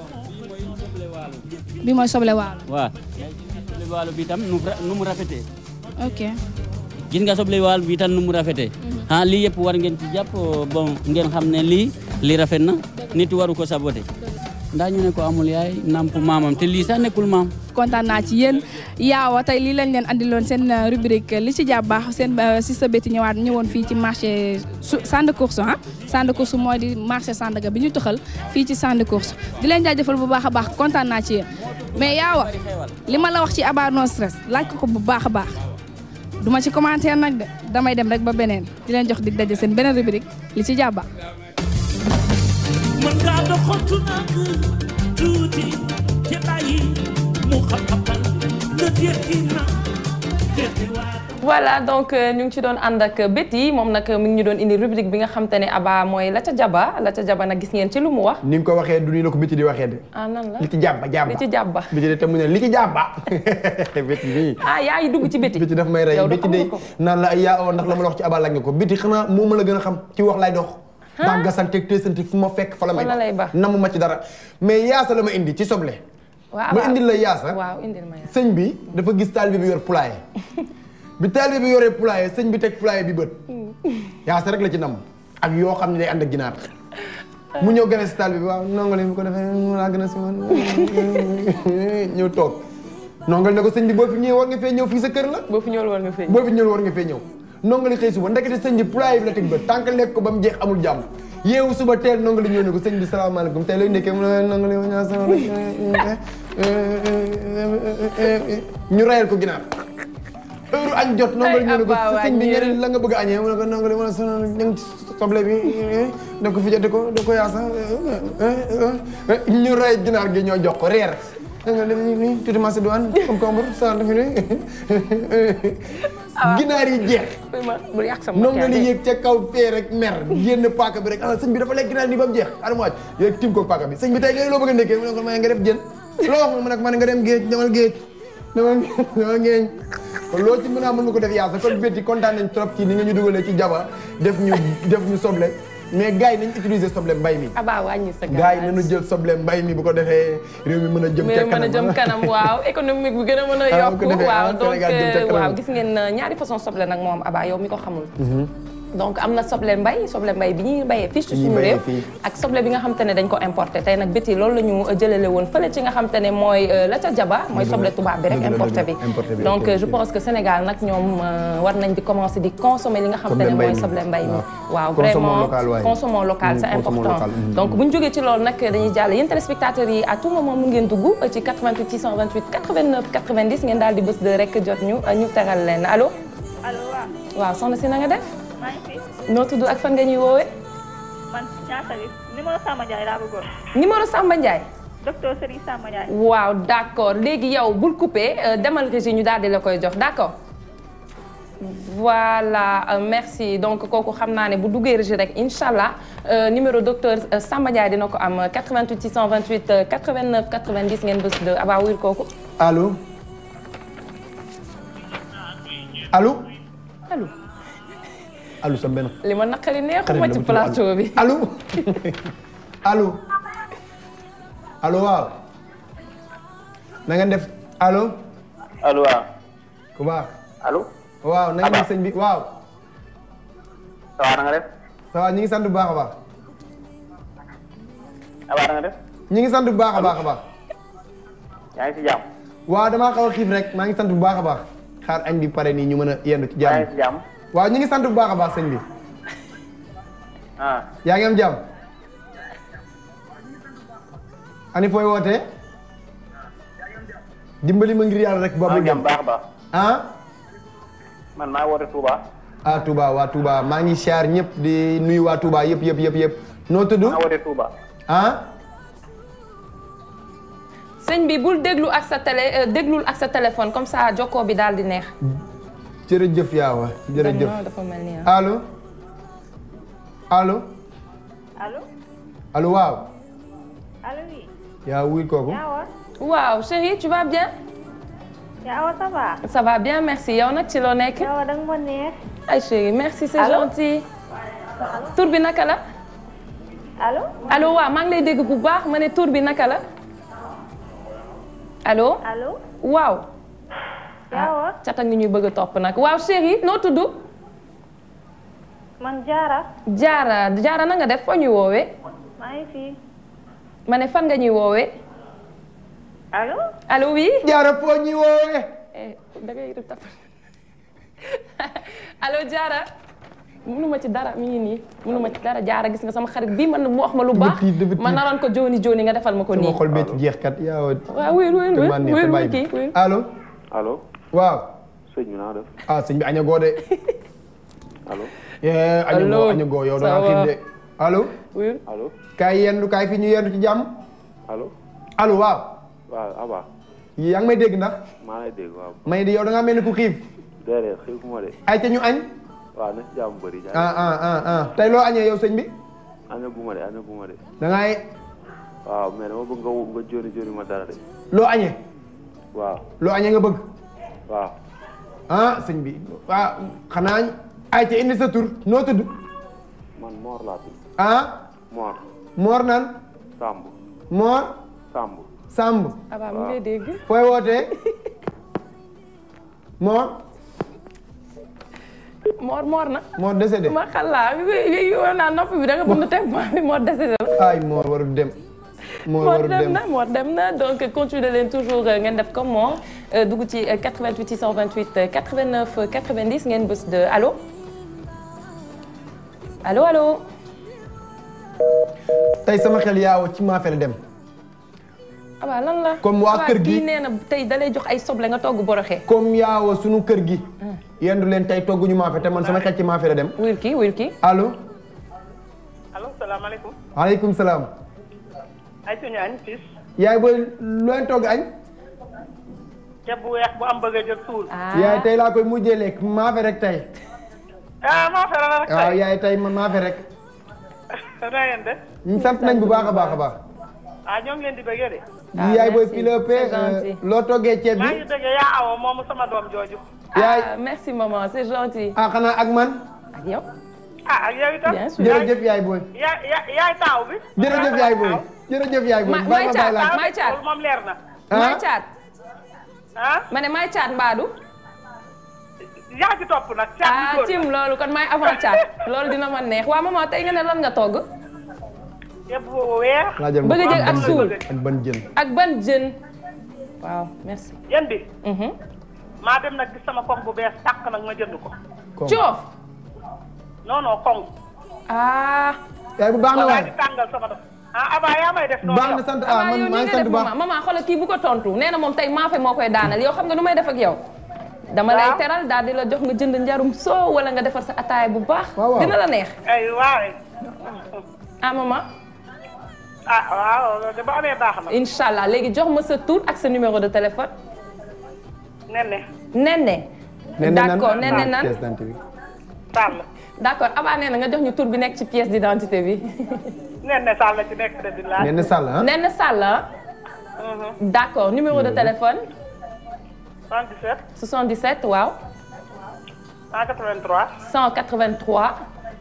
bi mooy soble waalo waaw soble waalo bi tam nu mu ra- nu mu rafetee ok gis nga soble waalo bi tam nu mu rafetee ah lii yëpp war ngeen ci jàpp bon ngeen xam ne lii lii rafet na nit waru ko saboté ndax ñu ne ko amul yaay namp maamam te lii sax nekkul maam kontaan naa ci yéen yaawa tey lii lañ leen andiloon seen euh, rubrique li ci jàpp baax seen euh, si sa béti ñëwaat ñëwoon fii ci marché su centre de course ah centre de course mooy di marché Sandaga bi ñu tëxal fii ci centre de course di leen jaajëfal bu baax a baax kontaan naa ci yéen mais yaawa li ma la wax ci Aba no stress laaj ko ko bu baax a baax duma ci commentaire nag de damay dem rek ba beneen di leen jox dig daje seen beneen rubrique li ci jàpp baax mën ngaa doxantu nag tuuti te bàyyi mu xam-xamal nga tekki na tekki waa voilà donc euh, ñu ngi ci doon ànd ak Betty moom nag mi ngi ñu doon indi rubrique bi nga xam te ne Aba mooy la ca jaba la ca jaba nag gis ngeen ci lu mu wax. ni nga ko waxee du nii la ko biti di waxee de ah nan la li ci jàbba jàbba li ci jàbba. biti de te mu ne li ci jàbba biti nii ah yaa ngi dugg ci Betty. biti daf may rey yow de biti xam de nga ko. naan la ay yaa oo ndax la ma la wax ci abal laaj nga ko biti xanaa moo ma la gën a xam ci wax lay dox ndax gasanteeg teesante fu ma fekk fa la may Fa la lay ba. namu ma ci dara mais yaasa la ma indi ci soble waaw ma Aba indil la yaasa waaw indil ma yaasa. sëñ bi dafa gis taalibe bi yor poulailler bi taalibe bi yoree poulailler sëñ bi teg poulailler bi bët yaasa rek la ci nam ak yoo xam ne day ànd ak ginaar mu ñëw gën a si taalibe bi waaw nongal yi bu ko defee mu laa gën a si man ñëw toog nongal ne ko sëñ bi boo fi ñëwee war nga fee ñëw fii sa kër la boo fi ñëwul war nga fee boo fi ñëwul war nga fee ñëw nonga li xëy suba ndekete sëñ bi poulailler bi la teg ba tànk lekk ko ba mu jeex amul jàmm yeewu suba teel nonga li ñëw ne ko sëñ bi salaamaaleykum tey lay nekkee mu ne nonga li ñaa sama ñu rayal ko ginaar heure añ jot nonga li ñëw ne ko Abba sëñ bi wàññil. ñeneen la nga bëgg a añee mu ne ko nonga li ma sonal ñu ngi ci soble bi da ko fi jot ko da ko yaasa ñu ray ginaar gi ñoo jox ko reer nonga li nii tuuti macédoine concombre sa dafi ne ginaar yi jeex bu yàq sama nonga li yéeg ca kaw fee rek mer génn paaka bi rek ah sëñ bi dafa lekk ginaar nii ba mu jeex adama waaj yéeg tim ko paaka bi sëñ bi tey nga loo bëgg a ndekkee mu ne ko may nga def jën loo wax mu ne ko man nga dem géej demal géej demal demal géej kon loo ci mën a mën nga ko def yaasa kon bétti kontaan nañ trop ci ni nga ñu dugalee ci jaba def ñu def ñu soble mais gars yi nañ utiliser soble mbay mi Abba wàññi sa gars yi nañu jël soble mbay mi bu ko defee réew mi mën a jëm ca mais mën a kanam jëm kanam waaw économique bi gën a mën a Ah, bu ko yokku defee, waaw ah, donc Sénégal jëm ca euh, kanam. waaw gis ngeen euh, ñaari façon soble nag moom Abba yow mi ko xamul donc am na soble mbay soble mbay bi ñuy bayee fii ci Bi ñuy suñu bayee réew fii. ak soble bi nga xam te ne dañ ko importé tey nag béti loolu la ñu jëlale woon fële ci nga xam te ne mooy euh, la ca jaba mooy Dëgg la. soble tubaab bi rek Dëgg la, importé dëgg bi la. Importé bi, donc ok, euh, je ok. pense que Sénégal nag ñoom euh, war nañ di commencer di consommer li nga xam te Soble ne mbay mooy mi. soble mbay mi waaw Consommons vraiment local, waaye. consommons local Mm, c'est consommons important local, mm. donc bu ñu jógee ci loolu nag dañuy jàll yéen téléspectateurs yi à tout moment mu ngeen dugg ci 88 628 89 90 ngeen daal di bës de rek jot ñu ñu teral leen allo. allo waaw. waaw soxna si na nga def. maa ngi fi. noo tudd ak fan nga ñuy woowee. man ñaata bi numéro Samba Ndiaye laa bëggoon. numéro Samba Ndiaye. docteur Serigne Samba Ndiaye. waaw d'accord léegi yow bul coupé euh, demal régie ñu daal di la koy jox d'accord. voilà euh, merci donc kooku xam naa ne bu duggee régie rek incha allah euh, numéro docteur euh, Samba Ndiaye dina ko am 88 628 euh, 89 90 ngeen bës de Aba wuyul kooku. allo allo allo. allo sa benn li ma naqari xarit neexuma la ci bu tudd plateau bi. allo allo allo waaw na ngeen def allo allo waaw. ku baax allo. waaw na ngeen def sëñ bi waaw ça va na nga def. ça va ñu ngi sant bu baax a baax ça va na nga def. ñu ngi sant bu baax a baax a baax yaa ngi si jàmm. waaw damaa xaw a xiif rek maa ngi sant bu baax a baax xaar añ bi pare nii ñu mën a yendu ci yaa jàmm ngi si jàmm. waaw ñu ngi sant bu baax a baax sëñ bi ah. yaa ngi am jàmm ani fooy wootee dimbali ma ngir yàlla rek maa boobu ngi jàmm baax a baax. ah man maa woote Touba. ah Touba waa Touba maa ngi siyaar ñëpp di nuyu waa Touba yëpp yëpp yëpp yëpp noo tudd maa woote Touba. ah sëñ bi bul déglu ak sa télé euh, déglul ak sa téléphone comme ça jokkoo bi daal di neex. jërëjëf yaawa jërëjëf non dafa mel ni ah. allo allo allo. allo waaw allo oui. yaa wuy kooku Yaawa. waaw chérie tu vas bien. Yaawa ça va. ça va bien merci yow nag ci loo nekk. Yaawa da nga ma neex. ay chérie merci c'est Allô? gentil. tur bi naka la. allo. allo waaw maa ngi lay dégg bu baax ma ne tur bi naka la. allo. allo. waaw. Yaawa. cata ngi ñuy bëgg a topp nag waaw chérie noo tudd. man Diarra. jaara jaara na nga def foo ñuy woowee. maa ngi fi. ma ne fan nga ñuy woowee. allo. allo oui. jaara foo ñuy woowee. da ngay rëb tap allo jaara. mënuma ci dara mi ngi nii mënuma ci dara jaara gis nga sama xarit bii man mu wax ma lu baax ma naroon ko jooni jooni nga defal ma ko nii sama xol bee ci jeex kat yaa waaw wéyul wéyul te man wéyul neex te wéyul bàyyi kii ma. wéyul allo allo. waaw sëñ bi naa def. ah sëñ bi añagoo de allo. eh añagoo Allo. añagoo yow da Ça ngaa xiif va. de allo wéyul allo. kaay yendu kaay fi ñu yendu ci jàmm allo. allo waaw waaw Aba. yaa ngi may dégg ndax maa lay dégg waaw. may di yow da ngaa mel ni ku xiif déedéet xiifuma de. ay te ñu añ waaw na si jàmm bëri. ah ah ah ah tey loo añee yow sëñ bi aña guma de aña guma de. da ngay waaw mais dama bëgg nga wu- nga jóoni jóoni ma dara de. loo añee waaw. loo añee nga bëgg waaw. ah sëñ bi ah xanaa ay te indi sa tur noo tudd man Mor laa tudd. ah Mor. Mor nan Samb. Mor Samb. Samb abaa mi ngi lay dégg fooy wootee Mor moor moor na Mor décédé ma xalaa yow naa nopp bi da nga bëgg teg ma bi moor décédé la ay Mor warul dem Mor Mor warul dem dem na Mor dem na donc continuer leen toujours euh, ngeen def comme Mor euh, dugg ci euh, 88 628 euh, 89 90 ngeen bës de allo allo allo. tey sama xel yaaw ci maafe la dem. aba lan la. Comme waa kër gi- kii nee na tey dalay jox ay soble nga togg boroxe. comme yaawa sunu kër gi. yendu leen tey togguñu maafe te man sama xel ci maafe la dem. wuyul kii wuyul kii. allo. allo salaamaaleykum. waaleykum salaam. ay suñu añ fils. yaay booy looy togg añ. ceeb bu weex bu am bëgg a jël suul. yaay tey laa koy mujjee lekk maafe rek tey. ah maa fere la rek waaw tey. yaay tey ma maafe rek. na ngeen def. ñu sant nañ bu baax a baax a baax. ah ñoo ngi leen di bëggee de. yaay booy Philippe loo toggee ceeb maa bi. ngi bëggee yaa awo moomu sama doom jooju. yaay ah merci maman c'est gentil. ah xanaa ak man. ak yow. ah ak yow itam. Bien sûr. jërëjëf yaay booy. yaay yaay yaay taaw bi. jërëjëf yaay booy. jërëjëf yaay booy. Ma- bàyyi may ma caat bàyyi laa. may caat. loolu moom leer na. may caat. ah ma ne may caat mbaadu. yaa ci topp nag. caat bi ah góor cim loolu kon may avant caat loolu dina ma neex waa maman tey nga ne lan nga togg. ceeb bu weex. laajal ma bëgg a jël ak suul. ak ban jën. ak ban jën. waaw merci. yéen bi. maa dem nag gis sama koŋ bu bees tàq nag ma jënd ko. coof. non non koŋ. ah. yaay bu baax na waay. di tàngal sama doom. ah Aba yaa may def noonu. baax na sant ah man maa ngi sant bu baax. maman maman xoolal kii bu ko tontu nee na moom tey maafe moo koy daanal yow xam nga nu may def ak yow. dama lay Waaw. teral daal di la jox nga jënd njarum soo wala nga defar sa ataay bu baax. waaw. dina la neex. ay waay. ah maman. ah waaw loolu de ba amee baax na. incha allah léegi jox ma sa tur ak sa numéro de téléphone. nenne. Nene. d'accord Nene nan. pièce d'identité bi. Sall. d'accord Aba nee na nga jox ñu tur bi nekk ci pièce d'identité bi. nenne Sall ci nekk de di laaj. Nene Sall ah. Nene Sall ah. d'accord numéro de téléphone. 77. 77 waaw. 183. 183.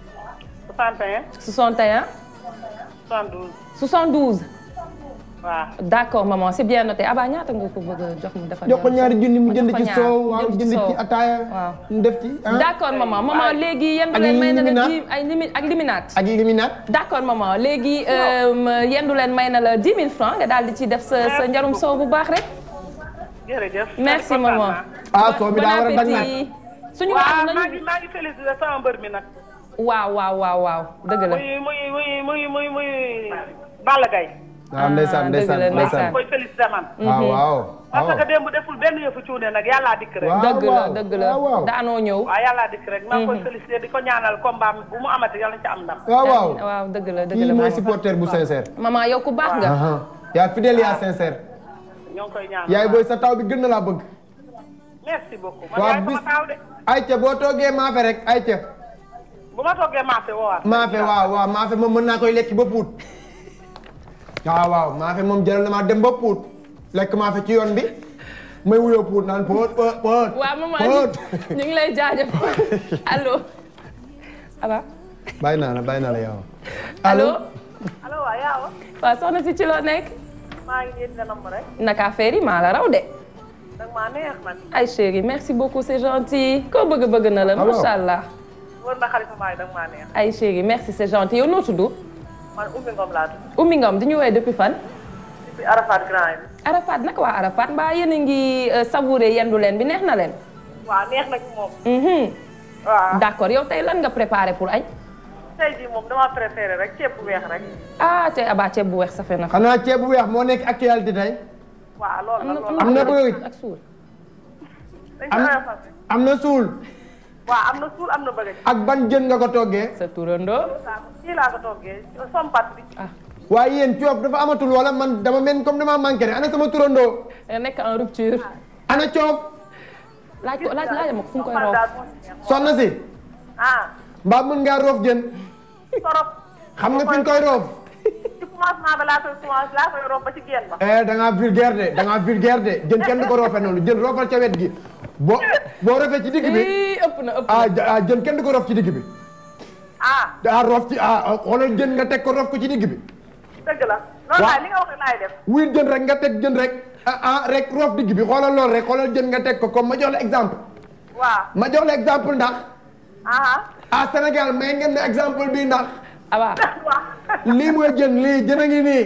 61. 61. 72. 72. waaw. d'accord maman c'est bien noté Aba ñaata nga ko bëgg a jox mu defal. jox ko ñaari junni mu jënd jox ko ci ñaar, soow mu waaw jënd ci jënd ci soow. ataaya. waaw mu def ci ah. d'accord maman maman léegi yendu Ak leen may na la liminaat. dix ay limi ak liminaat. ak liminaat. d'accord maman léegi euh, yendu leen may na la 10 000 francs nga daal di ci def sa sa njarum soow bu baax rek. jërëjëf. merci maman. ah soo mi daa war a bon bañ nag. appétit. suñu waaw waxtaan maa nañu. ngi maa ngi félicité sama mbër mi nag. waaw waaw waaw waaw dëgg la. muy muy muy muy muy muy Balla Gaye. waaw ndeysaan ndeysaan dëgg la, ndeysaan. koy félicité man. waaw waaw. parce que démb deful benn yëfu cuune nag yàllaa dikk rek. dëgg la dëgg la daanoo ñëw. waaw yàllaa dikk rek maa ngi koy félicité di ko ñaanal combat bu mu amati yàlla na ci am ndam. waaw waaw. waaw dëgg la dëgg kii la mooy maman. supporter bu sincère. maman yow ku baax nga. Aha. yaa fidèle yaa sincère. ñoo ngi koy ñaanal. yaay booy sa taw bi gën na laa bëgg. merci beaucoup. man waaw yaay bis sama taaw de. ayca boo toogee maafe rek ayca. bu ma toggee maafe woowaat. maafe waaw waaw maafe moom mën naa koy lekk ba puut. waaw waaw maafe moom jëral na maa dem ba puut. lekk maafe ci yoon bi. may wuyoo puut naan poot poot poot. waaw maman poot. ñu ngi lay jaajëfal allo. Aba. bàyyi naa la bàyyi naa la yow. allo. allo waaw yaawa. waaw soxna si ci loo nekk. maa ngi yéen ganam rek. naka affaire yi maa la raw de. dag maa neex nag. ay chérie merci beaucoup c'est gentil. koo bëgg bëgg na la Ah, waaw. macha allah. wër na xalifa maay dag maa neex. ay chérie merci c'est gentil yow noo tudd. man ummi ngom laa tudd. Oumy Ngom di ñu woowee depuis fan. depuis Arafat Grand yi. Arafat naka waa Arafat mbaa yéen a ngi euh, savourer yendu leen bi neex na leen. waaw neex na ci moom. Mhm. waaw. d'accord yow tey lan nga préparé pour añ. tey jii moom dama préféré rek ceeb bu weex rek. ah tey abaa ceeb bu weex safe na. xanaa ceeb bu weex moo nekk actualité tey. waaw loolu la loolu am na bëgg. ak suul. dañ am ko oyofal. am na suul. waaw am na suul am na bëgg. ak ban jën nga ko toggee. sa turandoo. kii laa ko toggee sompat bi. waaye yéen coof dafa amatul wala man dama mel comme dama manqué ne ana sama turandoo. nga nekk en rupture. ana coof. laaj ko laaj laaj ma ko fu mu koy roof. soxna si. ah. mbaa mën ngaa roof jën. torop. xam nga fi nga koy roof. ci commencement ba laa koy commencé laa koy romb ba ci génn ba. eh da ngaa vulgaire de da ngaa vulgaire de jën kenn du ko roofee noonu jën roofal ca wet gi boo boo rofee ci digg bi. ii ëpp na ëpp ah ja- ah, jën kenn du ko roof ci digg bi. ah. daa roof ci ah xoolal jën nga teg ko roof ko ci digg bi. dëgg la. loolu laay li nga wax laay def. wuy jën rek nga teg jën rek ah ah rek roof digg bi xoolal loolu rek xoolal jën nga teg ko comme ma jox la exemple. waaw. ma jox la exemple ndax. ah. ah Sénégal may ngeen ne exemple bi ndax. abaa. lii mooy jën lii jën a ngi nii.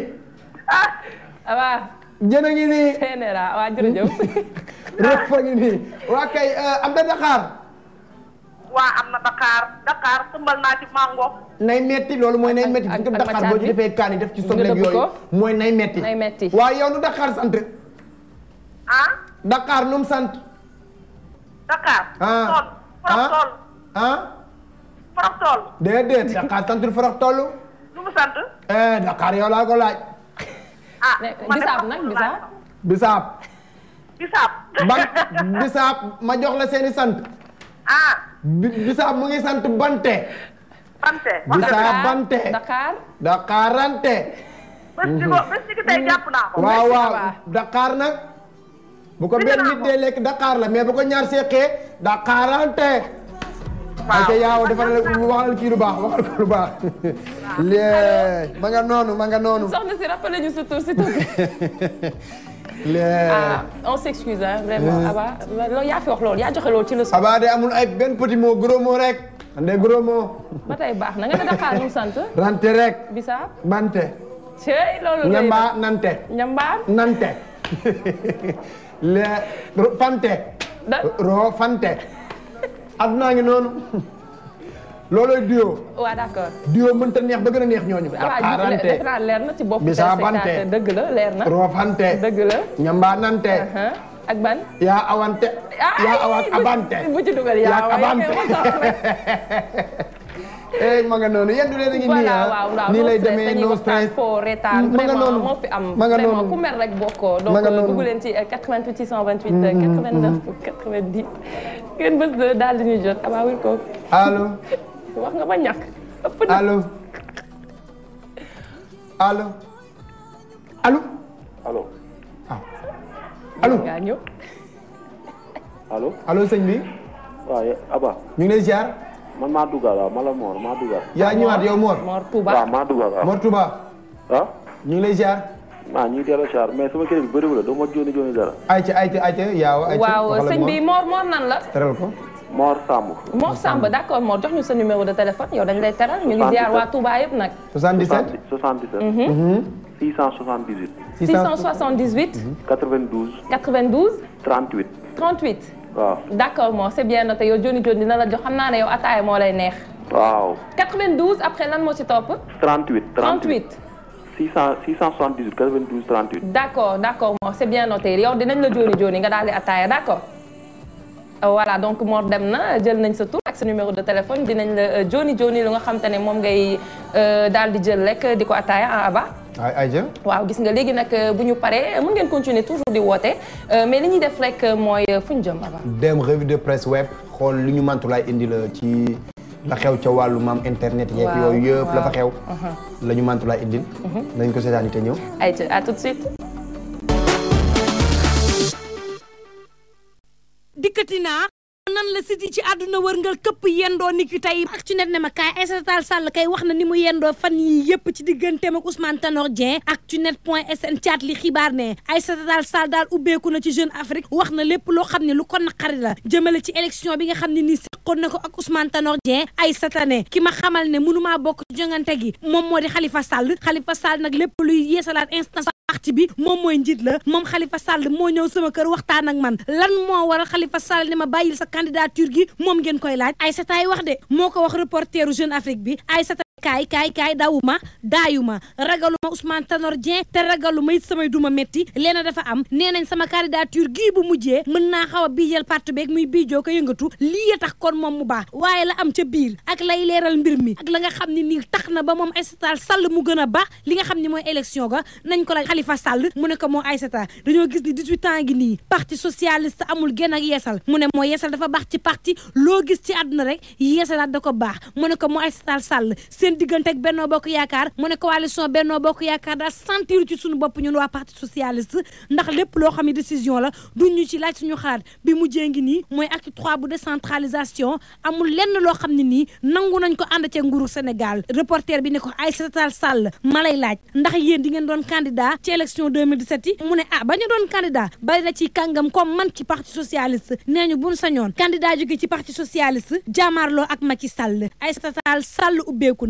abaa. jën a ngi nii. CNRA waa jërëjëf. roof fa ngi nii waa kay am na Dakar. waa am na Dakar Dakar tëmbal naa ci mango. nay metti loolu mooy nay metti ak- fi nga ak Dakar macaat boo ci bi. defee kaani def ci Nga sobleeg dëbb yooyu ko. mooy nay metti nay metti waaye yow nu Dakar sant ah Dakar nu mu sant Dakar. ah tool forox tool ah forox tool. déedéet Dakar santul forox toll lu mu sant. eh Dakar yow laa ko laaj ah bisaab nag bisaab. bisaab bisaab. ban bisaab ma jox la seeni sant ah bi- bisaab mu ngi sant bante Bante. bisaab bante Dakar. Dakarante bés ni ko bés ni ko tey jàpp naa ko. waaw waaw Dakar nag bu ko benn nit dee lekk Dakar la mais bu ko ñaar seqee Dakarante waaw ayca yaaw defal waxal kii lu baax waxal ko lu baax lee ma nga noonu ma nga noonu soxna si rappelé ñu sa tur s'il te plaît. lee ah on s'excuse hein, vraiment Mhm. Aba loolu yaa fi wax loolu yaa joxe loolu ci leçon. Aba de amul ay benn petit mot gros mot rek ande gros mot ba tey baax na nga ne Dakar nu mu sant. rante rek bisaab. bante cey loolu lay ñamba nante ñambaar. nante le ro- fante ro fante addunaa ngi noonu looloy duo waaw d'accord. duo mënta neex ba gën a neex ñooñu ah Dakarante defe naa leer na ci bopp. Bisaabante. téléspectateur dëgg la leer na. ro fante dëgg la. ñamba nante Uh-huh. ak ban. yaa awante yaa awak abante bu ci dugal yaa yaa abante eh ma nga noonu yéen du leen a ngi nii voilà ah waaw waaw nii no lay stress demee dañuy no waxtaan stress foo reetaan ma nga vraiment noonu moo fi am ma nga vraiment noonu ku mer rek bokkoo donc Ma nga noonu. dugg leen ci 88 628 89 90 ngeen bës de daal di ñuy jot abaa wil ko allo wax nga ba ñàkk ëpp na allo allo allo allo allo ngaa ñëw allo allo sëñ bi waaw ye- Aba ñu ngi lay ziar man maa dugal waaw ma la Mor maa dugal yaa ñëwaat yow Mor Mor Touba waaw maa dugal waaw Mor Touba ah ñu ngi lay ziar maa ñu ngi delloo char mais sama crédit bëriwul la doo ma jooni jooni dara ayca ayca ayca yaaw ayca waaw waxal ak sëñ Mor. bi Mor Mor nan la teral ko Mor Samb Mor Samba d'accord Mor jox ñu sa numéro de téléphone yow dañ lay teral ñu ngi ziar waa Touba yëpp nag 77 77 Mhm. 678 678 92 92 38 38 waaw d'accord Mor c'est bien noté yow Joni Joni dina la jox xam naa ne yow ataaya moo lay neex waaw 92 après lan moo ci topp 38 38 600 678 92 38 d'accord d'accord Mor c'est bien noté yow dinañ la Joni Joni nga daal di ataaya d'accord Euh, voilà donc Mor dem na jël nañ sa tur ak sa numéro de téléphone dinañ la euh, Joni Joni lu nga xam te ne moom ngay euh, daal di jël rek di ko ataaya ah Aba ay ayca waaw gis nga léegi nag euh, bu ñu paree mën ngeen continuer toujours di woote euh, mais li ñuy def rek euh, mooy euh, fu ñu jëm Aba dem revue de presse web xool li ñu mantulaay indi la ci la xew ca wàllu maam internet yeeg Waaw, yooyu yëpp la fa xew waaw. Uh-huh. la ñu mantulaay indil Mhm. nañ ko seetaani te ñëw ayca à tout de suite dikkati naa nan la siti ci àdduna wërngal këpp yendoo ni ki tey ak ci net ne ma kaay Aïssata Tall Sall kay wax na ni mu yendoo fan yi yëpp ci digganteem ak Ousmane Tanor Dieng ak ci net point sn caat li xibaar ne Aïssata Tall Sall daal ubbeeku na ci Jeune Afrique wax na lépp loo xam ne lu ko naqari la jëmale ci élection bi nga xam ne nii seqoon na ko ak Ousmane Tanor Dieng Aïssata ne ki ma xamal ne mënumaa bokk ci jongante gi moom moo di Khalifa Sall Khalifa Sall nag lépp luy yeesalaat instance parti bi moom mooy njiit la moom Khalifa Sall moo ñëw sama kër waxtaan ak man lan moo waral Khalifa Sall ne ma bàyyil sa candidature gi moom ngeen koy laaj Aïssata ay wax de moo ko wax reporteru Jeune Afrique bi Aïssata kaay kaay kaay dawuma daayuma ragaluma Ousmane Tanor Dieng te ragaluma it samay duma métti leena dafa am nee nañ sama candidature gii bu mujjee mën naa xaw a biijal parti beeg muy biijoo ko yëngatu lii a tax kon moom mu baax waaye la am ca biir ak lay leeral mbir mi ak la nga xam ne nii tax na ba moom Aïssata Sall mu gën a baax li nga xam ne mooy élection ga nañ ko laaj Khalifa Sall mu ne ko moo Aïssata dañoo gis ni 18 ans gi nii parti socialiste amul genn ak yeesal mu ne moo yeesal dafa baax ci parti loo gis ci àdduna rek yeesalaat da ko baax mu ne ko moo Aïssata Sall seen diggante ak Benno Bokk Yaakaar mu ne coalition Benno Bokk Yaakaar daa sentir ci suñu bopp ñun waa parti socialiste ndax lépp loo xam ne décision la duñ ñu ci laaj suñu xalaat bi mujjee ngi nii mooy acte 3 bu décentralisation amul lenn loo xam ne nii nangu nañ ko ànd ca nguuru Sénégal reporter bi ne ko Aïssata Tall Sall ma lay laaj ndax yéen di ngeen doon candidat ci élection 2017 yi mu ne ah ba ñu doon candidat bari na ci kàngam comme man ci parti socialiste nee ñu buñ sañoon candidat jóge ci parti socialiste jaamaarloo ak Macky Sall Aïssata Tall Sall ubbeeku na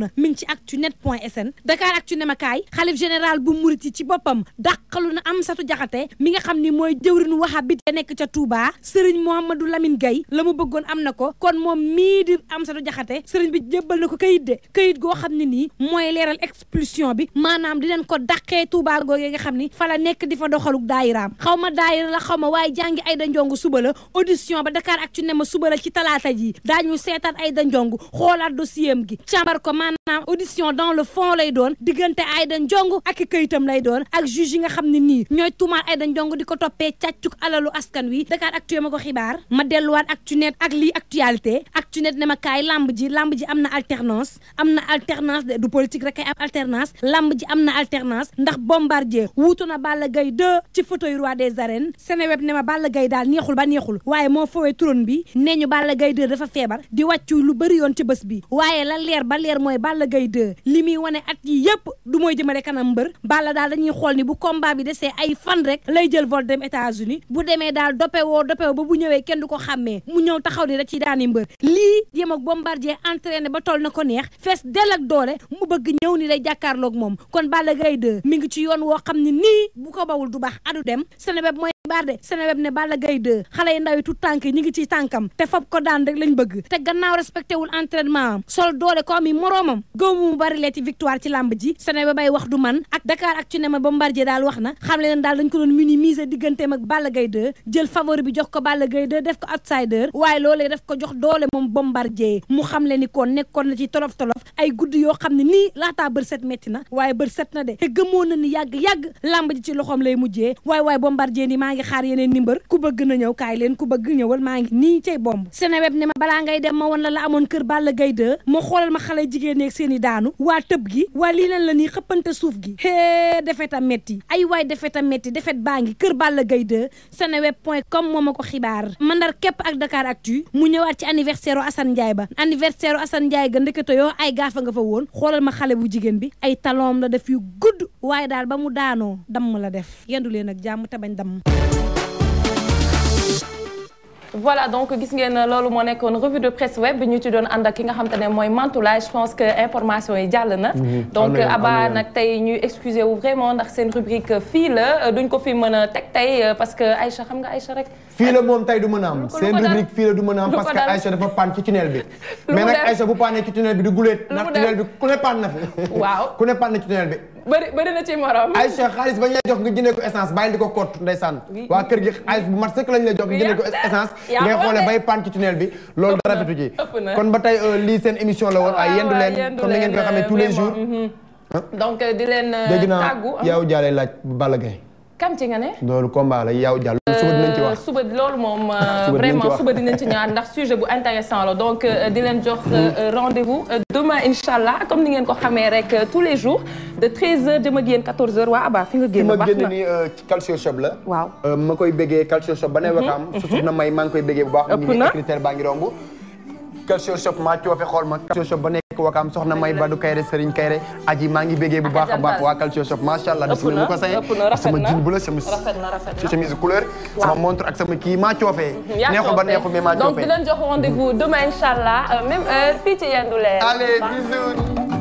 na mi ngi ci actunet point sn Dakar actu ne ma kaay xalif général bu murit yi ci boppam dàqalu na Amsatou Diakhaté mi nga xam ni mooy jëwrinu wahabit ya nekk ca Touba Serigne Mouhamadou Lamine Gaye la mu bëggoon am na ko kon moom mii di Amsatou Diakhaté Serigne bi jébbal na ko kayit de kayit goo xam ne nii mooy leeral expulsion bi maanaam di leen ko dàqee Touba googee nga xam ni fa la nekk di fa doxaluk daayiraam xaw ma daayira la xaw ma waaye jàngi Aïda Ndiongue suba la audition ba Dakar actu ne ma suba la ci talaata ji daañu seetaat Aïda Ndiongue xoolaat dossier am gi càmbar ko maanaam audition dans le fond lay doon diggante Aïda Ndiongue ak i kayitam lay doon ak juge yi nga xam ne nii ñooy tuumaal Aïda Ndiongue di ko toppee càccuk alalu askan wi Dakar actu ma ko xibaar ma delluwaat actunet ak lii actualité actunet ne ma kaay lamb ji lamb ji am na alternance am na alternance de du politique rek ay am alternance lamb ji am na alternance ndax bombardier wuutu na Balla Gaye 2 ci fauteuil roi des arènes Seneweb ne ma Balla Gaye daal neexul ba neexul waaye moo fowee trône bi nee ñu Balla Gaye 2 dafa feebar di wàccu lu bëri yoon ci bés bi waaye la leer ba leer mooy Balla Gaye 2 li muy wane at yi yëpp du mooy jëmale kanam mbër Balla daal dañuy xool ni bu combat bi desee ay fan rek lay jël vol dem États-Unis bu demee daal dopewoo dopewoo ba bu ñëwee kenn du ko xàmmee mu ñëw taxaw ni da ci daani mbër lii yem ak bombardier entraîné ba toll na ko neex fees del ak doole mu bëgg ñëw ni day jàkkaarloog moom kon Balla Gaye 2 mi ngi ci yoon woo xam ne nii bu ko bawul du baax adu dem Seneweb mooy xibaar de Seneweb ne Balla Gaye 2 xale yi ndaw yi tout tànk yi ñu ngi ci tànkam te fab ko daan rek lañ bëgg te gannaaw respecté wul entraînement am sol doole ko am yi moroomam gëmu mu bari leeti victoire ci làmb ji Seneweb bay wax du man ak Dakar ak ci ne ma Bombardier daal wax na xam leen daal dañ ko doon minimiser digganteem ak Balla Gaye 2 jël favori bi jox ko Balla Gaye 2 def ko outsider waaye loolee def ko jox doole moom Bombardier mu xam le ni kon nekkoon na ci tolof tolof ay guddi yoo xam ne nii laataa bër set metti na waaye bër set na de te gëmoon na ni yàgg-yàgg làmb ji ci loxoom lay mujjee waaye waaye Bombardier ni maa ngi xaar yeneen ni mbër ku bëgg na ñëw kaay leen ku bëgg ñëwal maa ngi nii cay bomb Seneweb ne ma balaa ngay dem ma won la la amoon kër Balla Gaye 2 ma xoolal ma xale jigéen ñeeg seen i daanu waa tëb gi waa lii leen la nii xëppante suuf gi hee defet a metti ay waay defet a metti defet baa ngi kër Balla Gaye 2 Seneweb point com moo ma ko xibaar mandar képp ak Dakar Actu mu ñëwaat ci anniversaire Assane Ndiaye ba anniversaire Assane Ndiaye ga ndekete yoo ay gaafa nga fa woon xoolal ma xale bu jigéen bi ay talon la def yu gudd waaye daal ba mu daanoo damm la def yendu leen ak jàmm te bañ damm voilà donc gis ngeen loolu moo nekkoon revue de presse web ñu ci doon ànd ak ki nga xam te ne mooy Mantoulaye je pense que information yi jàll na. donc Abba nag tey ñuy excusé wu vraiment ndax seen rubrique fii la duñ ko fi mën a teg tey parce que Aïcha xam nga Aïcha rek. fii la moom tey du mën a am seen rubrique fii la du mën a am parce que Aïcha dafa pan ci tunnel bi. mais nag Aïcha bu paanee ci tunnel bi du guleet. ndax tunnel bi ku ne paan na fi. waaw ku ne paan na ci tunnel bi. bëri bëri na ci morom. Aïcha xaalis ba ñu lay jox nga jëndee ko essence bàyyi di ko kott ndeysaan. waa kër gi xaalis bu mat sëkk lañ lay jox nga jëndee ko essence. ngay xoolee bay pan ci tunnel bi loolu dara rafetu ji. kon ba tey lii seen émission la woon ay yendu leen comme ni ngeen ko xamee tous les jours. donc di leen dégg naa tàggu. yow jaalee laaj Balla Gaye kam ci nga ne. loolu combat la yow jàll suba dinañ ci wax. suba loolu moom dinañ ci vraiment wax. suba dinañ ci ñëwaat ndax sujet bu intéressant la donc di leen jox rendez-vous demain incha allah comme ni ngeen ko xamee rek tous les jours de 13h jëm ak yéen 14h waa Abba fi nga fi génn ma baax génn na nii ci calcio shop la. waaw ma koy béggee calcio shop ba ne wakaam su soxna may maa ngi koy béggee bu baax. Ëpp na critère baa ngi romb. calcio shop maa coofe xool ma calcio shop ba nekk wakaam soxna may Badou Kayre Serigne Kayre aji maa ngi béggee bu baax a baax waa calcio shop macha allah. ëpp na mu ko saye ëpp na rafet sama na jean bu la sama rafet na rafet na chemise couleur. sama montre ak sama kii maa coofee. yaa neexul ba coofee. neexul mais maa donc coofee. di leen jox rendez-vous demain incha allah même heure fii ci yendu leen Allez, bisous.